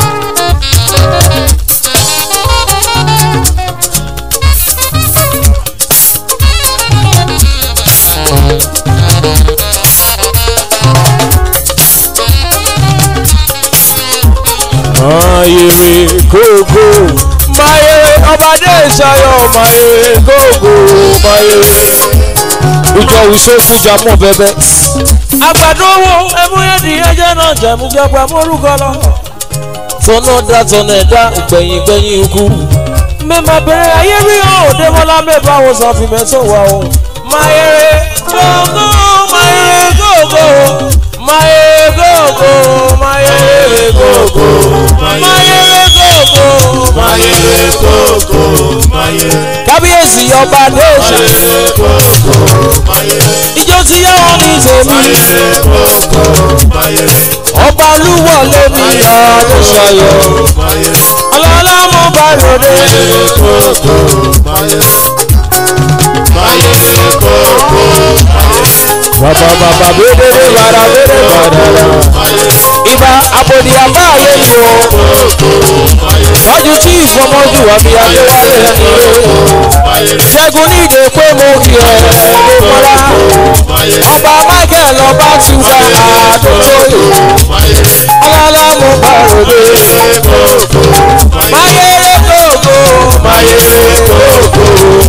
mayere gógó mayere ọbadé ìṣayọ mayere gógó mayere ìjọ ìṣòfújà mọ bẹbẹ. àgbàdo wo ẹmúyẹ́dì ẹjẹ́ náà jẹ̀mújẹgba mórúkọ lọ. tọ́nà dá tọ́nà ẹ̀dá gbẹ̀yìn gbẹ̀yìn ikú. mẹ́mà bẹ̀rẹ̀ ayé rí òde mọ́lá mẹ́fà wo sọ fi mẹ́tò wá o. mayere gógó mayere gógó mayere gógó mayere gógó mayere gógó Mayere koko, mayere, kábíyèsí ọba adéṣà mayere koko, mayere, ìjọ tí yá wọn ní tèmi mayere koko, mayere, ọba olúwọlé mi adéṣayọ mayere, ọlọ́lá mo bá ròde mayere koko, mayere, mayere koko, mayere, bàbá bàbá bédèrè bàrà bédè bàdàrà mayere ibà àbòdì àbá ayé mi o koko, mayere, wájú tí ìfọmọjú àmì adéwálé ẹni o mayere, ṣẹ́gun ní ìdè pé mo kì ẹ̀ ló mọ́ra mayere, ọba michael ọba túbà àdókòyè mayere, ọlọ́lá mo bá ròde koko, mayere, mayere gbogbo mayere koko,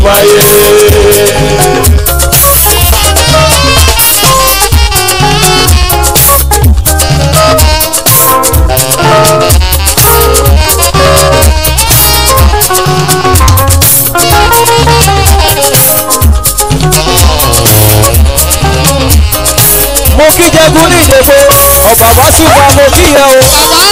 mayere. mo kí jẹgun ní ìdèbò ọba bá túbà mo kí yẹ o.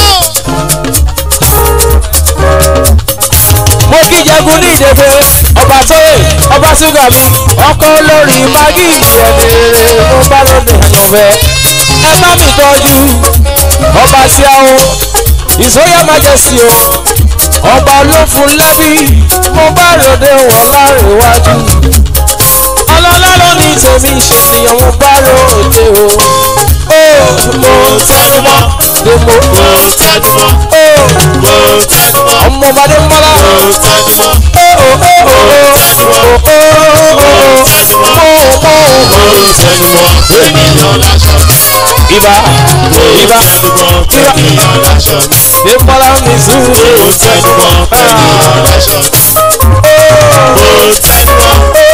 mo kí jẹgun ní ìdèbò ọba tóyè ọba ṣúgà mi ọkọ olórí magi ìyẹnì rere mo bá lóde àyànfẹ́ ẹ bá mi tọ́jú ọba síáwó ìsóyà majesty o ọba olófun lẹ́bí mo bá ròde wọn lárèwájú ọlọ́lá ló ní tèmi ìṣènìyàn mo bá ròde o ó mo tẹnu mọ́ pé mo Mo tẹnumọ́, ó mo tẹnumọ́, ọmọ ọmọdé mọ́lá mo tẹnumọ́, tẹnumọ́, ènìyàn láṣọ mi. Ibà ibà Tẹnumọ́, ènìyàn láṣọ mi. ìmọ̀lá mi sùn. Mo tẹnumọ́, ènìyàn láṣọ mi. Mo tẹnumọ́,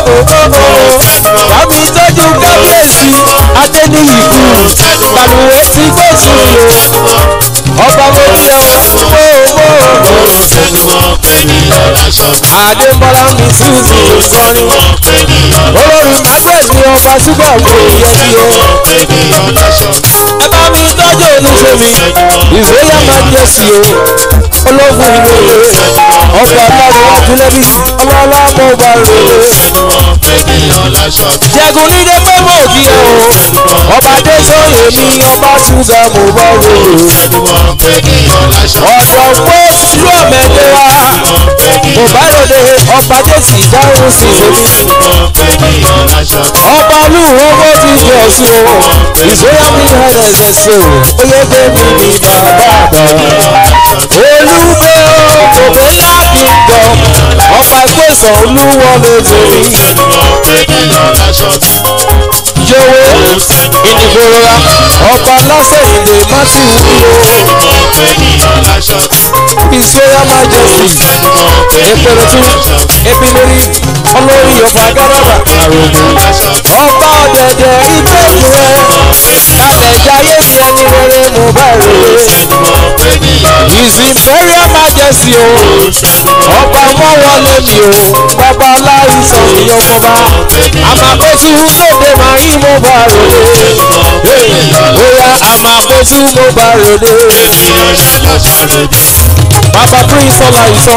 Bámi tọ́jú kábíyèsí Adéníyì kú. Bàlùwẹ̀ ti gbé sùn o. Ọba mo ní ọ. mo tẹnumọ́, ènìyàn láṣọ mi. Adémọ́lá mi sùn sí Mo ìkọrin. tẹnumọ́, ènìyàn Olórí Magret ni ọba ṣúgbà wo ìyẹn bí o. ènìyàn láṣọ mi. Ẹ bá mi tọ́jú olùsèmi. Ìsóyà máa ń jẹ sí o. Ológun ìrèlè. Ọba aláwọ̀ wájú lẹ́bí. Ọlọ́lá mo bá rèé. Tẹnumọ́, ènìyàn láṣọ mi. Jẹ̀gùn ní dé pé mo kí ẹ o. Ọba Adésóyè mi, ọba ṣúgà mo bá rò ó. Tẹnumọ́, ènìyàn láṣọ mi. Ọ̀dọ̀ pé ìlú ọ̀mẹ̀dẹ̀ wa. Mo bá ròde ọba Jésì dáhùn sí èmi. Tẹnumọ́, ènìyàn láṣọ mi. Ọba olúwo ti fi ọ̀sùn o. Ìsóyà mi hẹ̀rẹ̀ ṣe o. Oyè gbé mi ní bàbá àgbà. Olúgbé o, òbí ńlá kì í gbọ́. Ọba ìpèsè olúwo lè tèmi. Tẹnumọ́, ènìyàn láṣọ mi. Yòwé ìnìgbòrora ọba lásẹ̀ ìlè Matthew wúwo. Tẹnumọ́, ènìyàn láṣọ mi. Ìsóyà Majesty. Tẹnumọ́, Èpèrè tún ènìyàn láṣọ mi. ebi lórí olórí ọba gáràbà. Àrògùn láṣọ mi. Ọba ọ̀dẹ̀dẹ̀ ìgbẹ́kùn rẹ̀. Kàlẹ̀jáyé mi ẹni rere mo bá rèé. Tẹnumọ́, ènìyàn láṣọ mi. His Imperial Majesty o. Ọba wọn wọlé mi o. Bàbá aláìsàn mi ọmọba. Àmàkóso lóde màá yí mo bá rèé. Bóyá àmàkóso mo bá rèé. Ènìyàn láṣọ mi. Bàbá Prince Ọláìsàn.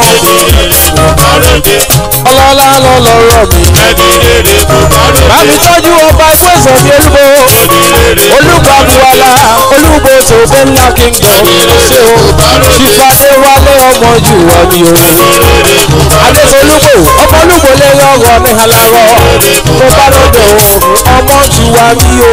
Ọlọ́lá lọ́lọ́rọ̀ mi. Bámi tọ́jú ọba ìwé ìsọ̀bí olúbo. Olúgbàbùwàlà olúbo tó ògbé ńlá kingdom ṣé o ṣìfàdé wálé ọmọ jù wá mi o adésolúgbò ọmọlúgbò lè rọrọ ní alarọ mo bá lọ́dọ̀ òògùn ọmọ jù wá mi o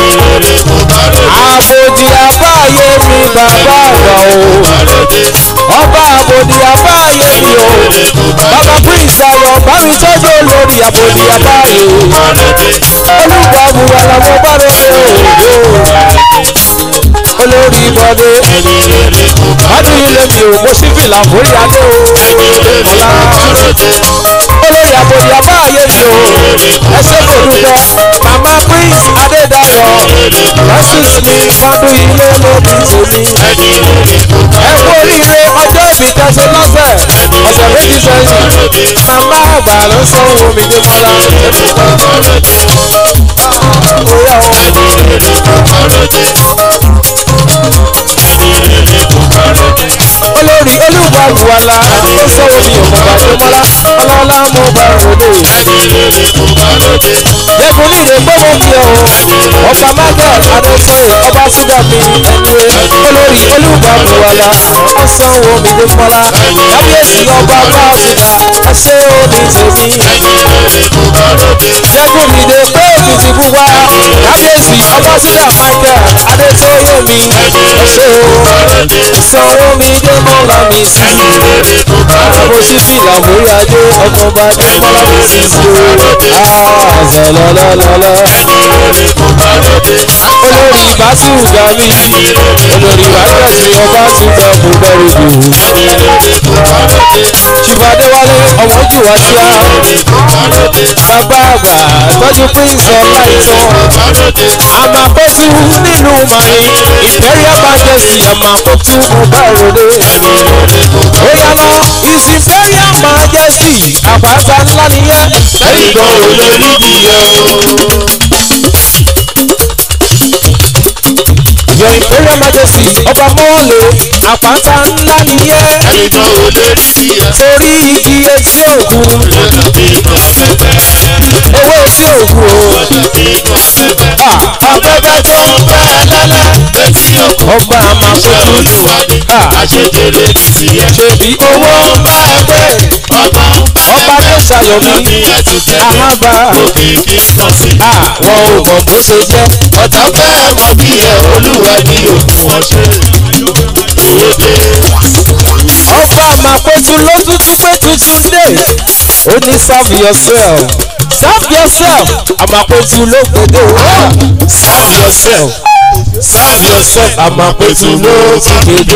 àbòdì àbáyé mi bàbá àgbà o ọba àbòdì àbáyé mi o bàbá prince ayọ̀ bá mi tọ́jú olórí àbòdì àbáyé olùgbà buwala mo bá lọ́dọ̀ òògùn olórí bọ́dé ọdún ilé mi ò mo sí fìlà forí adé o ọ̀la olórí àbòdì àbáyé mi o ẹsẹ̀ kò dúpẹ́ mama prince adédayọ̀ lọ́sùs mi fọdún ilé lóbi tèmi ẹ kú oríire ọjọ́ ìbí tẹ̀sí lọ́sẹ̀ ọ̀sẹ̀ méjì sẹ́yìn màmá àgbà ló sọ ohun mi dé mọ́lá bóyá o olórí olúwàlúwàlà ó sọ ohun mi ò mọ̀ bàjẹ́ mọ́lá ọlọ́lá mo bá ròde jẹ́kun ní ìrè gbọ́mọ bí ẹ o ọba margaret adéṣọ́yè ọba ṣúgà mi ẹ̀dúrẹ́ olórí olúwàlúwàlà ó sọ ohun mi dé mọ́lá kábíyèsí ọba bá ṣúgà ẹṣẹ́ òní tèmi jẹ́kun mi dé pé èkìtì pupa kábíyèsí ọba ṣúgà michael adéṣọ́yè mi ẹṣẹ́ o sanwó mi dé mọ́lá mi sí mo sì fi làmúrí ajé ọmọọba dé mọ́lá mi sí sí o àzọlọlọlọlọ olórí basiru gami olórí wákàtí ọba ṣùgbọ́n mo bẹ̀rù dùn ṣùgbọ́déwálé ọmọjúwà tí a bàbá àgbà tọ́jú prince ọláìtàn àmàkótú nínú màrí imperial majesty àmàkótú ọbàròdé oyana his imperial majesty àpáta ńlá nìyẹn ẹnìkan ò lè nídìí ẹ o. your imperial majesty ọba mọ́wọ́lẹ̀ àpáta ńlá nìyẹn ẹnìkan ò lè nídìí ẹ. torí igi etí òkun lọ́dà bí inú afẹ́fẹ́. owó etí òkun o lọ́dà bí inú afẹ́fẹ́. Ah, afẹ́fẹ́ tó ń fẹ́ lẹ́lẹ́ létí ọkọ̀ ọba iṣẹ́ àmàkótú olúwa ni Ah. àṣedélé ní tiẹ̀. ṣèbí owó ń bá ẹ pé ọgbọ́n ọba tó ṣàyọ̀mí ní ẹtùtẹ́. àhábà òkìkí pọ̀ sí. àwọn ò mọ̀ bó ṣe jẹ́ ọ̀tá fẹ́ mọ bí ẹ olúwa ní òkun wọn ṣe. òde ọba àmàkótú ló tuntun pé tuntun dé ó ní serve yourself serve yourself àmàkótú ló gbèdé o serve yourself serve yourself àmàkótú ló ti gbèdé.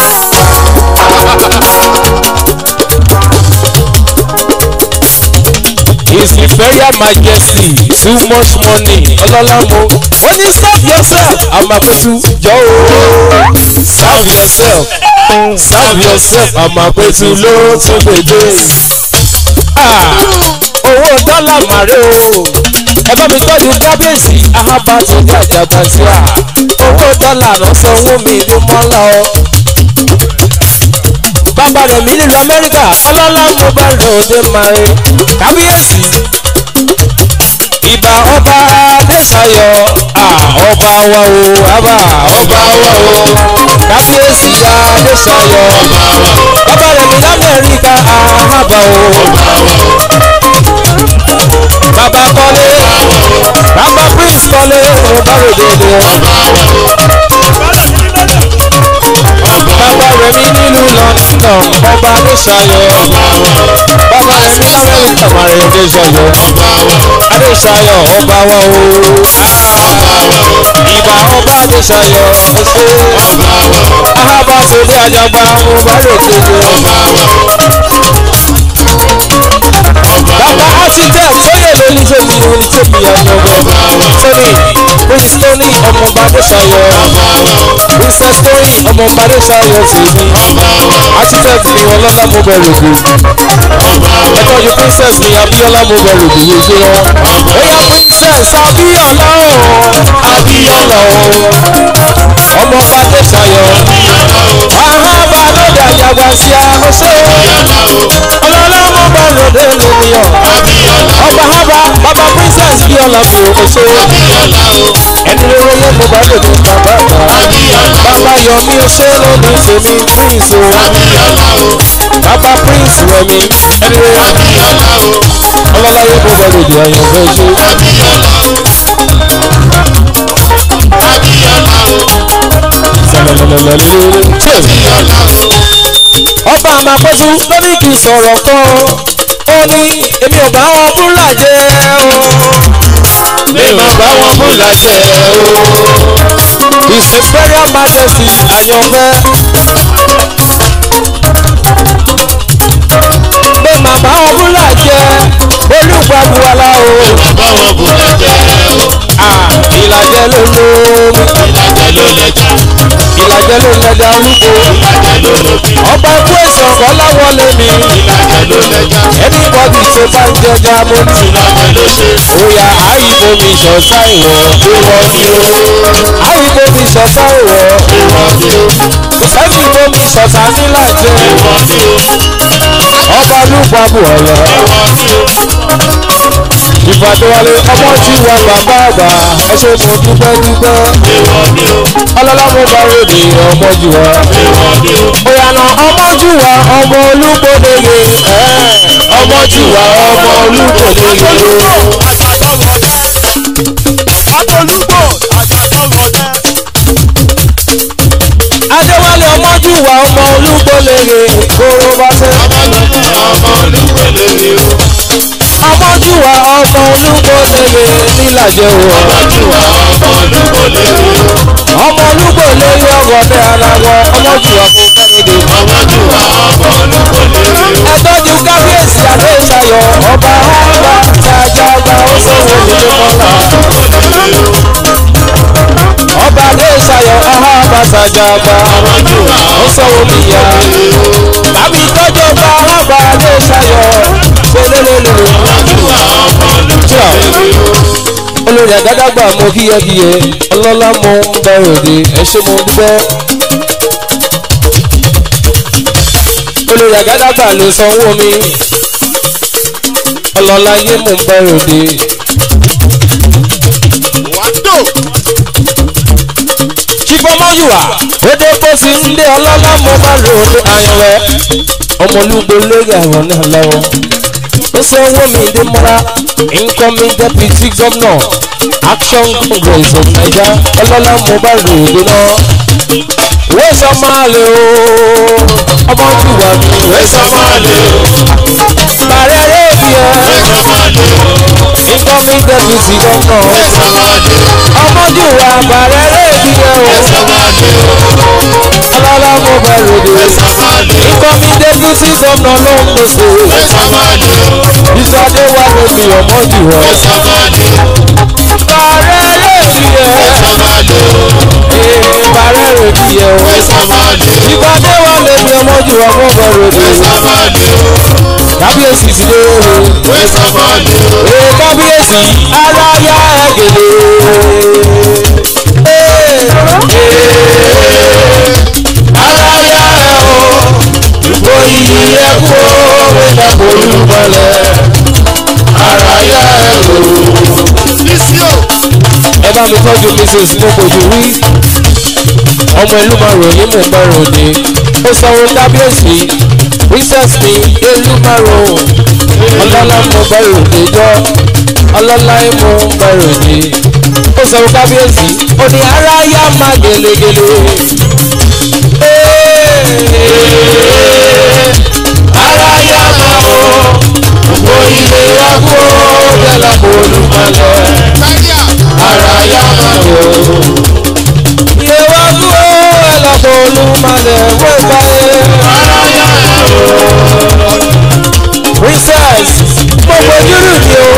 His Imperial Majesty too much money ọlọ́lá mo ó ní serve yourself àmàkótú jọ o serve yourself serve yourself àmàkótú ló tún gbèdé. Ah, owó dọ́là màrí o ẹ bá mi tọ́jú kábíyèsí ahaba tó dé àjàgbá sí à owó dọ́là náà sanwó mi ní mọ́lá o bàbá rẹ̀ mi nílùú amẹ́ríkà ọlọ́lá mo bá rẹ̀ òde màrí kábíyèsí ìbà ọba adéṣayọ ah, ọba wa o àbá ọba wa o kábíyèsí adéṣayọ bàbá rẹ̀ mi lamẹ́ríkà àhábà o bàbá kọ́lé bàbá prince kọ́lé mo bá rẹ̀ dédé bàbá rẹ̀ mi nílùú london ọba adéṣayọ bàbá rẹ̀ mi lamẹ́ríkà màrí adéṣayọ adéṣayọ ọba wa o ìbà ọba adéṣayọ ọṣẹ ahaba sódé àjàgbá mo bá rè kéde bàbá architect sóyè lóní tèmi lóní tèmi ọmọọgbẹ tony prince tony ọmọọba adéṣayọ princess tony ọmọọba adéṣayọ tèmi architect mi ọlọ́lá mo bẹ̀rù kù ẹ̀kọ́ yìí princess mi abiola mo bẹ̀rù kù yìí ṣe wọn bóyá princess abiola o abiola o ọmọọba adéṣayọ ahaba lóde àjàgbá sí àhóṣe ọlọ́lá mo bẹ̀rù dé lónìyàn ọba haba baba princess biola mi ò ṣe ẹni rere yẹ mo bá lè ní bàbá bàbá bàbá yọ mí ṣé lónìí tèmi prince o bàbá prince rẹmi ẹni rẹ ọlọ́láyé mo bá lè di àyànfẹ́ ṣe sẹlẹlẹlẹlẹ ṣe ọba àmàpẹ́tù ló ní kí n sọ̀rọ̀ kan ó ní èmi ò bá wọn búlà jẹ́ o mi ò bá wọn mú láṣẹ o. his imperial majesty àyànfẹ́ pé màmá wọn búlà jẹ́ olùgbàgbọ́lá o bá wọn mú láṣẹ o. Ah, ìlàjẹ ló lómi ìlàjẹ ló lẹja ìlàjẹ ló lẹ́dà arúgbó ìlàjẹ ló lóbi ọba ikú èso ọ̀làwọlé mi ìlàjẹ ló lẹja anybody tó bá ń jẹjà mo ní ìlàjẹ ló ṣe òyà àyíbo mi ṣọ̀tá ìwọ̀ ìwọ ni o àyíbo mi ṣọ̀tá ìwọ̀ ìwọ ni o kò sẹ́ni ibo mi ṣọ̀tá nílàjẹ ìwọ ni o ọba lùpàbù ọ̀lọ́ ìwọ ni o ìfàdéwálé ọmọ tí wà bàbá àgbà ẹ ṣe mo dúpẹ́ dúpẹ́ ìwọ ni o ọlọ́lá mo bá rèdè ọmọ jù wá. ìwọ ni o Òyànà ọmọ jùwà ọmọ olúgbòdeye ọmọ jùwà ọmọ olúgbòdeye Adéwálé ọmọ jùwà ọmọ olúgbòdeye kóró bá tẹ́. ọmọ olúwẹlẹ ni o Ọmọ jùwà ọmọ olúgbòdeye nílàjẹ o. ọjọ́ ọmọ olúwẹlẹ ni o Ọmọ olúgbòdeye ọgọdẹ aláwọ ọmọ jùwà kò kẹ́rìndé. ọjọ́ ọmọ olúwẹlẹ ni o Ẹ̀tọ́jú kábíyèsí Adéṣayọ̀ ọba ọba jàjàgbá ó sọ̀rọ̀ ìdílé mọ́lá. Ọba Adéṣayọ̀ ọba jàjàgbá. ó sọ̀rọ̀ mi yá. Bàbí tọ́jú ọba ọba Adéṣayọ̀ ṣẹlẹ́lẹ́lẹ́. Olórí àgádágbà mo kíyẹ́kíyẹ, ọlọ́lá mo ń bẹ̀rẹ̀ òde, ẹ ṣé mo dúpẹ́. Olórí àgádágbà ló sanwó mi, ọlọ́lá yé mo ń bẹ̀rẹ̀ òde. wàdó Chifọmọ́yùwà, ó dé bó ti ń dé ọlọ́lá mo bá lò ó dé àyànwẹ́. Ọmọlúgbò lórí àwọn náà lọ́wọ́. Ó sanwó mi dé mọ́ra, incoming deputy governor, action congress of Naija, ọlọ́lá mo bá lò ó dé náà. Ìwé sọ́mọ́ àlè o, ọmọ jùwà mi. Ìwé sọ́mọ́ àlè o. Bàrẹ̀ rédíò incoming deputy governor. Ọmọ jùwà bàrẹ̀ rédíò ọlọ́lá mo bá lò ó dé. Incoming deputy governor ló ń pèsè. Ìsọdé wà lórí ọmọ jùwà. Bàrẹ̀ rédíò ee bàrẹ̀ rédíò ìpàdé wà lórí ọmọ jùwà mo bá lò ó dé. Kábíyèsí ti dé o. Ee kábíyèsí aláya ẹ̀gẹ̀dẹ̀. Aláya ẹ̀ o, ìbò iyì ẹ̀ kú o, wíńdà bolú mọ́lẹ̀. Aláya ẹ̀ o. Ẹ bá mi tọ́jú Mrs. Mokoju wí. Ọmọ ìlú máa ròyìn mò ń bá ròde. Ó sanwó kábíyèsí. Princess mi ìlú máa rò. Ọlọ́lá mo bá ròde jọ. Ọlọ́lá mo ń bá ròde. Ó sanwó kábíyèsí. Ó ní aráyá máa gèlègèlè. Aráyá máa o. Gbogbo ilé wa kó bẹ́ẹ̀ lápò olùmọ̀lẹ́ aráyá máa o. Iye wa kú ẹ lápò olùmọ̀lẹ́ wọ́n báyé. Aráyá máa o. Princess gbogbo júlù ni o.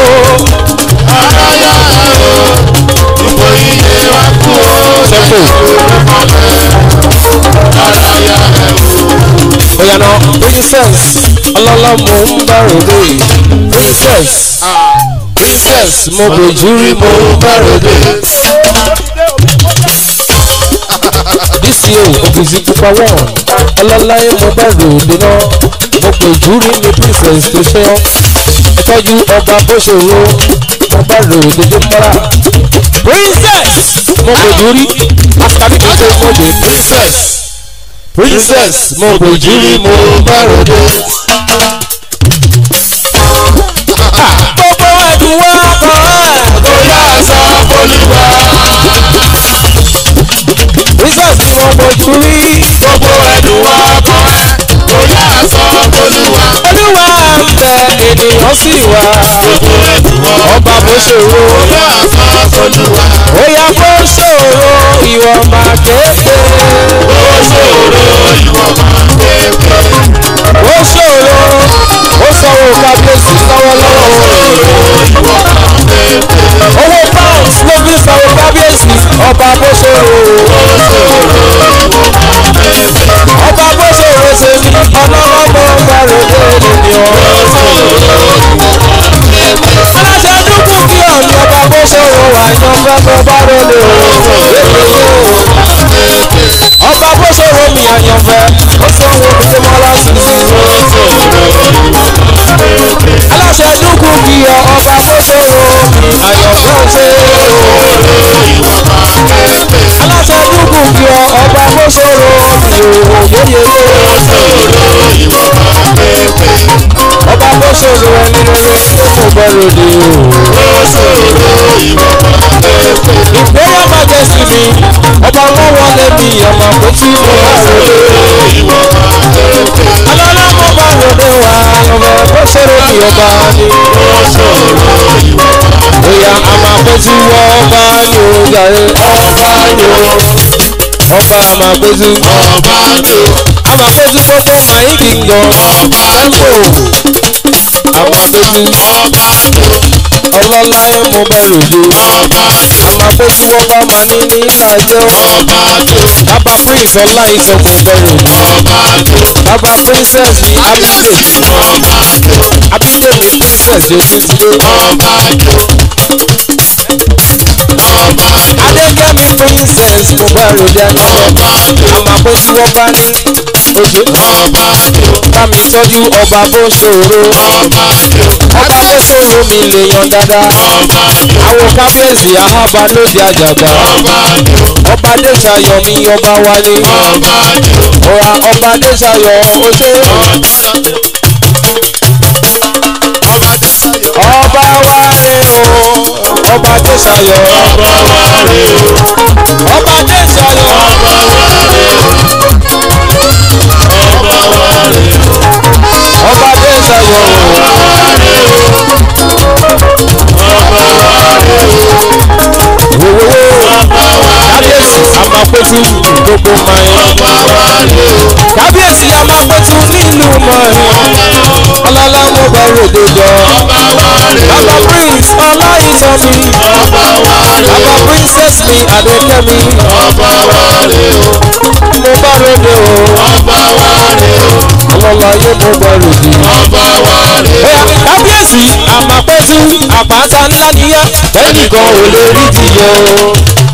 Oyana princess ọlọ́lá mo ń bá ròde princess princess mo bòjú rí mo ń bá ròde. DCO òfìsí pupa one ọlọ́lá yẹn mo bá ròde náà mo bòjú rí mi princess tó ṣe ọ́ ìtọ́jú ọba bó ṣòro mo bá rò dédé mọ́ra. princess mo bòjú rí àtàlí mi tó mo bè princess princess mo bòjú rí mo bá rò dé. gbogbo ẹ̀dùn wá kan ẹ̀ kó yá sọ fọlùwà. princess ni mo bòjú rí gbogbo ẹ̀dùn wa kan ẹ̀ kò yá sọ olúwa. olúwa ń bẹ ènìyàn sì wá gbogbo ẹ̀dùn wa ọba bó ṣòro kò yá sọ olúwa. bóyá bó ṣòro ìwọ máa kéde ó ṣòro ìwọ máa kéèké. bó ṣòro ó sanwó kábíyèsí lọ́wọ́lọ́wọ́ ìwọ máa kéèké. owó pounds ló fi sanwó kábíyèsí ọba bó ṣòro ọba bó ṣòro ṣe ní ọlọ́lọ́mọ gbàrúdé ènìyàn aláṣẹ dúkú kí ọ̀nì ọba bó ṣòro wà yan fẹ́fẹ́ bá rọlẹ̀ o ọba bó ṣòro mi àyànfẹ́ ó sanwó gbẹmọ́lá sí aláṣẹ dúkú kí ọ ọba bó ṣòro mi àyànfẹ́ ṣe aláṣẹ dúkú kí ọ ọba bó ṣòro mi ò yéye ọba bó ṣòro ẹni rere tó kò bẹ̀rù dé o ìgbéyà majesty mi ọba wọn wọlé mi ọmọ kò tí mo bá ròde alọ́lá mo bá ròde wá ọmọ bó ṣòro mi ọba ni bóyá a máa péjú wọ ọba ni ó yàrá ọba ni ó ọba a máa péjú ọba ni o a máa péjú gbogbo mayi kingdom tempo a máa péjú ọba ni o ọlọ́lá ẹ̀ mo bá ròde ọba ni o a máa péjú ọba máa ní ní ìlàjẹ́ ọba ni o bàbá prince ọlá ìsọ mo bá ròde ọba ni o bàbá princess ní abídèmí ọba ni o abídèmí princess ojútùdé ọba ni o ọba ni o adékẹ́mi princess mo bá ròde ayọ̀ ọba ni o àmà péjú ọba ní ojú ọba ni o bá mi tọ́jú ọba bó ṣòro ọba ni o ọba bó ṣòro mi lè yan dáadáa ọba ni o àwọn kábíyèsí àhábà lóde àjàgbá ọba ni o ọba adéṣayọ mi ọba wálé ọba ni o ọ̀rá ọba adéṣayọ oṣó ọba Adéṣayọ̀ ọba wálé o ọba adéṣayọ ọba wa rè o ọba adéṣayọ ọba wa rè o ọba wa rè o ọba adéṣayọ ọba wa rè o ọba wa rè o òwòwò ọba wa rè kábíyèsí àmàpẹ̀tù gbogbo mayin ọba wa rè o kábíyèsí àmàpẹ̀tù nílùú mayin ọlọ́lá mo bá ròde jọ ọba wa rè o bàbá prince ọláìsọmi ọba wa rè o bàbá princess mi adékẹ́mi ọba wa rè o mo bá ròde o ọba wa rè o ọlọ́lá yé mo bá ròde. ọba wa rè o. Bóyá kábíyèsí àmàpẹ́tù àpáta ńlá nìyẹn ẹnìkan ò lè rí tìyẹ o.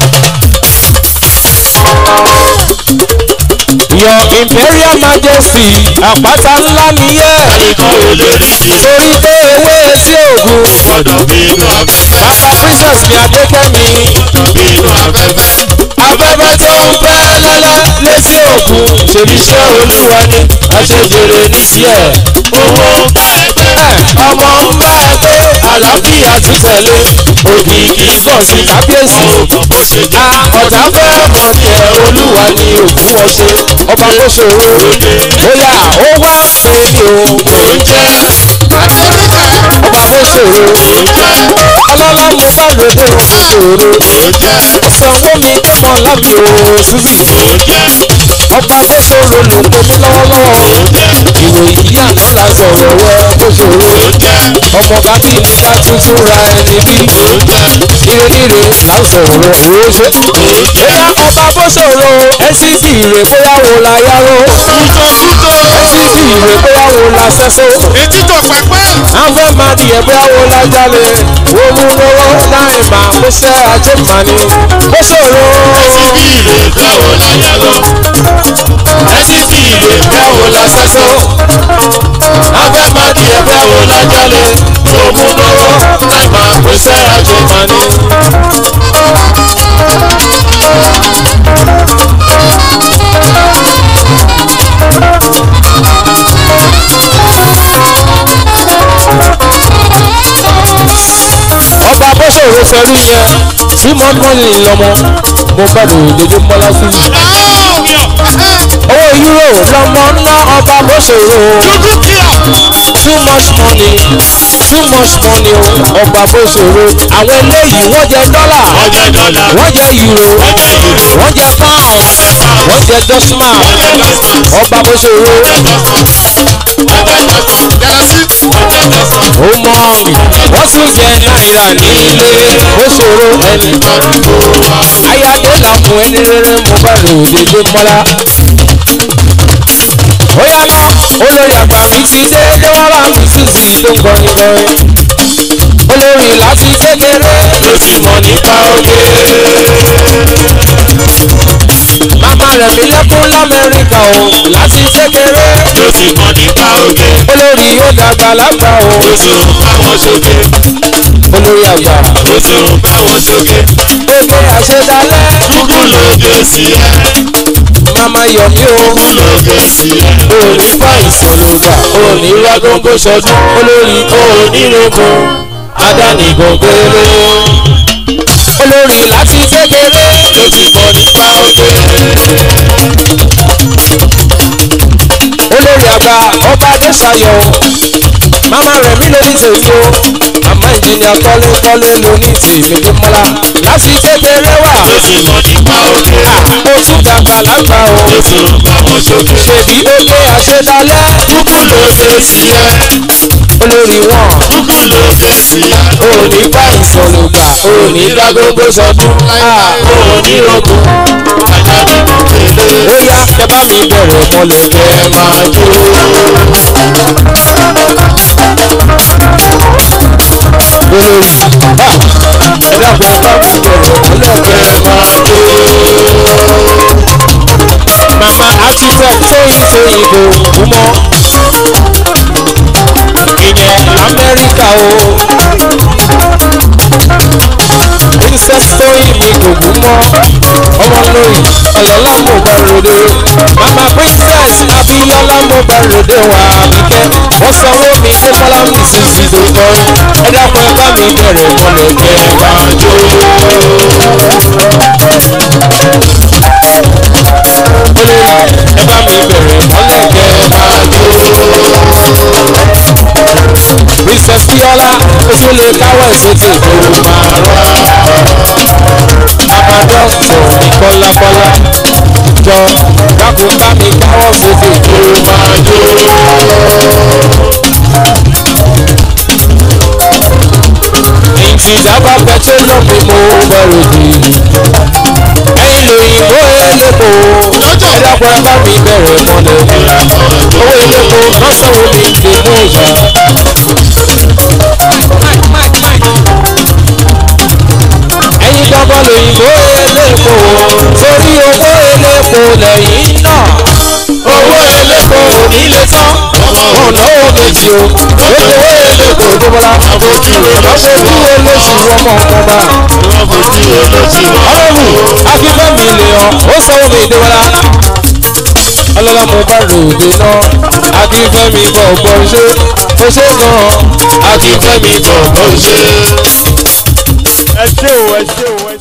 Your imperial majesty àpáta ńlá nìyẹn ẹnìkan ò lè rí ti torí pé ewé etí ògùn. gbọdọ̀ bínú afẹ́fẹ́ Bàbá princess mi Adékẹ́mi bínú afẹ́fẹ́ afẹ́fẹ́ tó ń fẹ́ lẹ́lẹ́ létí ògùn ṣèbíṣẹ́ olúwa ni àṣejèrè níṣẹ́ ẹ̀. owó ń bá ẹgbẹ́ ọmọ ń bá ẹ pé àlàáfíà ti tẹ̀lé òkìkí pọ̀ sí kábíyèsí. wọn ò mọ̀ bó ṣe a jẹ́ ọ̀tá fẹ́ mọ̀ ní ẹ olúwa ni òkú wọn ṣe ọba tó ṣòro bóyá ó wá pé ní o kò ń jẹ́ ọba tó ṣòro ọlọ́lá mo bá lòdì òkú ṣòro kò ń jẹ́ sanwó mi mọ̀ lábì o síbì kò ń jẹ́ ọba tó ṣòro ló ń pè mí lọ́wọ́lọ́wọ́ ìròyìn yìí àná la sọ̀rọ̀ wẹ́ tó ṣòro kò ń jẹ́ ọmọ kábí ní ká tuntun ra ẹni bí kò ń jẹ́ ire ire là ń sọ̀rọ̀ owó ṣe. bóyá ọba bó ṣòro ncc rè bóyá wo la yáró ncc rè bóyá wo la sẹ́só etí tó pẹpẹ àfẹ́ máa di ẹ̀ bóyá wo la jalè wo mú lọ́wọ́ láì máa kó ṣẹ́ ajé màní bó ṣòro ẹsibí ìrè báwo la yẹ lọ ẹsibí ìrè báwo la sẹ́sọ afẹ́ máa di ẹ̀ báwo la jalè tó mú lọ́wọ́ láì máa kó iṣẹ́ ajé máa ní. ọba bọ́sọ̀rọ̀ sọrí yẹn tí mo mọ́ ní ìlọmọ mo bá lò dédé mọ́lá sí i. owó euro lọmọ ná ọba bọ́sọ̀rọ̀ too much money too much money o ọba bọ́sọ̀rọ̀ àwọn eléyìí wọ́n jẹ dọ́là ọjọ́ dọ́là wọ́n jẹ euro ọjọ́ ìlú wọ́n jẹ pound wọ́n jẹ dọ́símà ọba bọ́sọ̀rọ̀ ó mọ wọ́n tún jẹ náírà nílé bọ́sọ̀rọ̀ ẹni ayáde làkùn ẹni rere mo bá rò dédé mọ́lá. ó yá ná olórí àgbà mi ti dé déwọ́lá mi sì sì tó ń kọrin kọrin. olórí láti kékeré ló ti mọ̀ nípa oge. màmá rẹ̀ mi lẹ́kún lamẹ́ríkà o láti kékeré. ló ti mọ̀ nípa oge. olórí ó dàgbà lágbà o ó tún bá wọn sókè. olórí àgbà. ó tún bá wọn sókè. oge àṣedalẹ̀ kúkú lóge sí ẹ. màmá yọ̀mí o. kúkú lóge sí ẹ. òní bá ìsọ̀lùgbà òní rágóńgó sọdún olórí onírògùn adánìgàn gbélé olórí láti kékeré ló ti mọ̀ nípa oge. olórí àgbà ọba adéṣayọ màmá rẹ̀ mí lóní tèmi o àmọ́ ìjìnlẹ̀ kọ́lékọ́lé lóní tèmi tó mọ́lá láti kékeré wà ló ti mọ̀ nípa oge. ó tún dàgbà lágbà o ó tún bá wọn sókè. ṣèbí oge àṣedalẹ̀ kúkú lóge sí ẹ. olórí wọn kúkú lóge sí ẹ. òní bá ìsọ̀lùgbà òní dágógó sọdún onírògùn adánìgàn gbélé. ó yá ẹ bá mi bẹ̀rẹ̀ mọ́lẹ̀ kẹ́ ẹ máa jó. olórí ha, ẹ dàpọ̀ ẹ bá mi bẹ̀rẹ̀ mọ́lẹ̀ kẹ́ ẹ máa jó. mama architect tóyin tóyin kò kú mọ́ ìyẹn lamẹ́ríkà o princess tóyin mi kò kú mọ́ ọmọ lórí ọ̀yọ́lá mo bá ròde mama princess abiola mo bá ròde wà kíkẹ́ wọ́n sanwó mi dé mọ́lá mi sì sì tó kọrin ẹ dákun ẹ bá mi bẹ̀rẹ̀ mọ́lẹ̀ kẹ́ ẹ máa jó. olórí ẹ bá mi bẹ̀rẹ̀ mọ́lẹ̀ kẹ́ ẹ máa jó. princess biola o tún lè káwọ́ ìsókè kó o máa rọ́ bàbá dọ́kítọ̀ ní kọ́lákọ́lá jọ dákun bá mi káwọ́ sókè kó o máa jó. ìtìjábá pẹtrólọ̀ mi mo bẹ̀rù dì ẹ̀yin lòyìnbó elépo ẹ dákun ẹ bá mi bẹ̀rẹ̀ mọ́lẹ̀ owó elépo lọ́sọ̀rọ̀ mi lè mú ìgbà. ẹ̀yin gbọ́ngàn lòyìnbó elépo torí owó elépo lẹ́yìn náà owó elépo ò ní lè tán wọn náwó méjì o lóko owó elépo tó bọ́lá Àfojú olóṣù àfojú olóṣù ọmọ ọmọba Àfojú olóṣù ọlọ́run akífẹ́mi lè hàn ó sanwó mi ìdíwọ́lá ọlọ́lá mo bá ròde náà akífẹ́mi bọ̀ bọ̀ ṣe ó ṣe gan-an akífẹ́mi bọ̀ bọ̀ ṣe. ẹ ṣé o ẹ ṣé o ẹ ṣé o.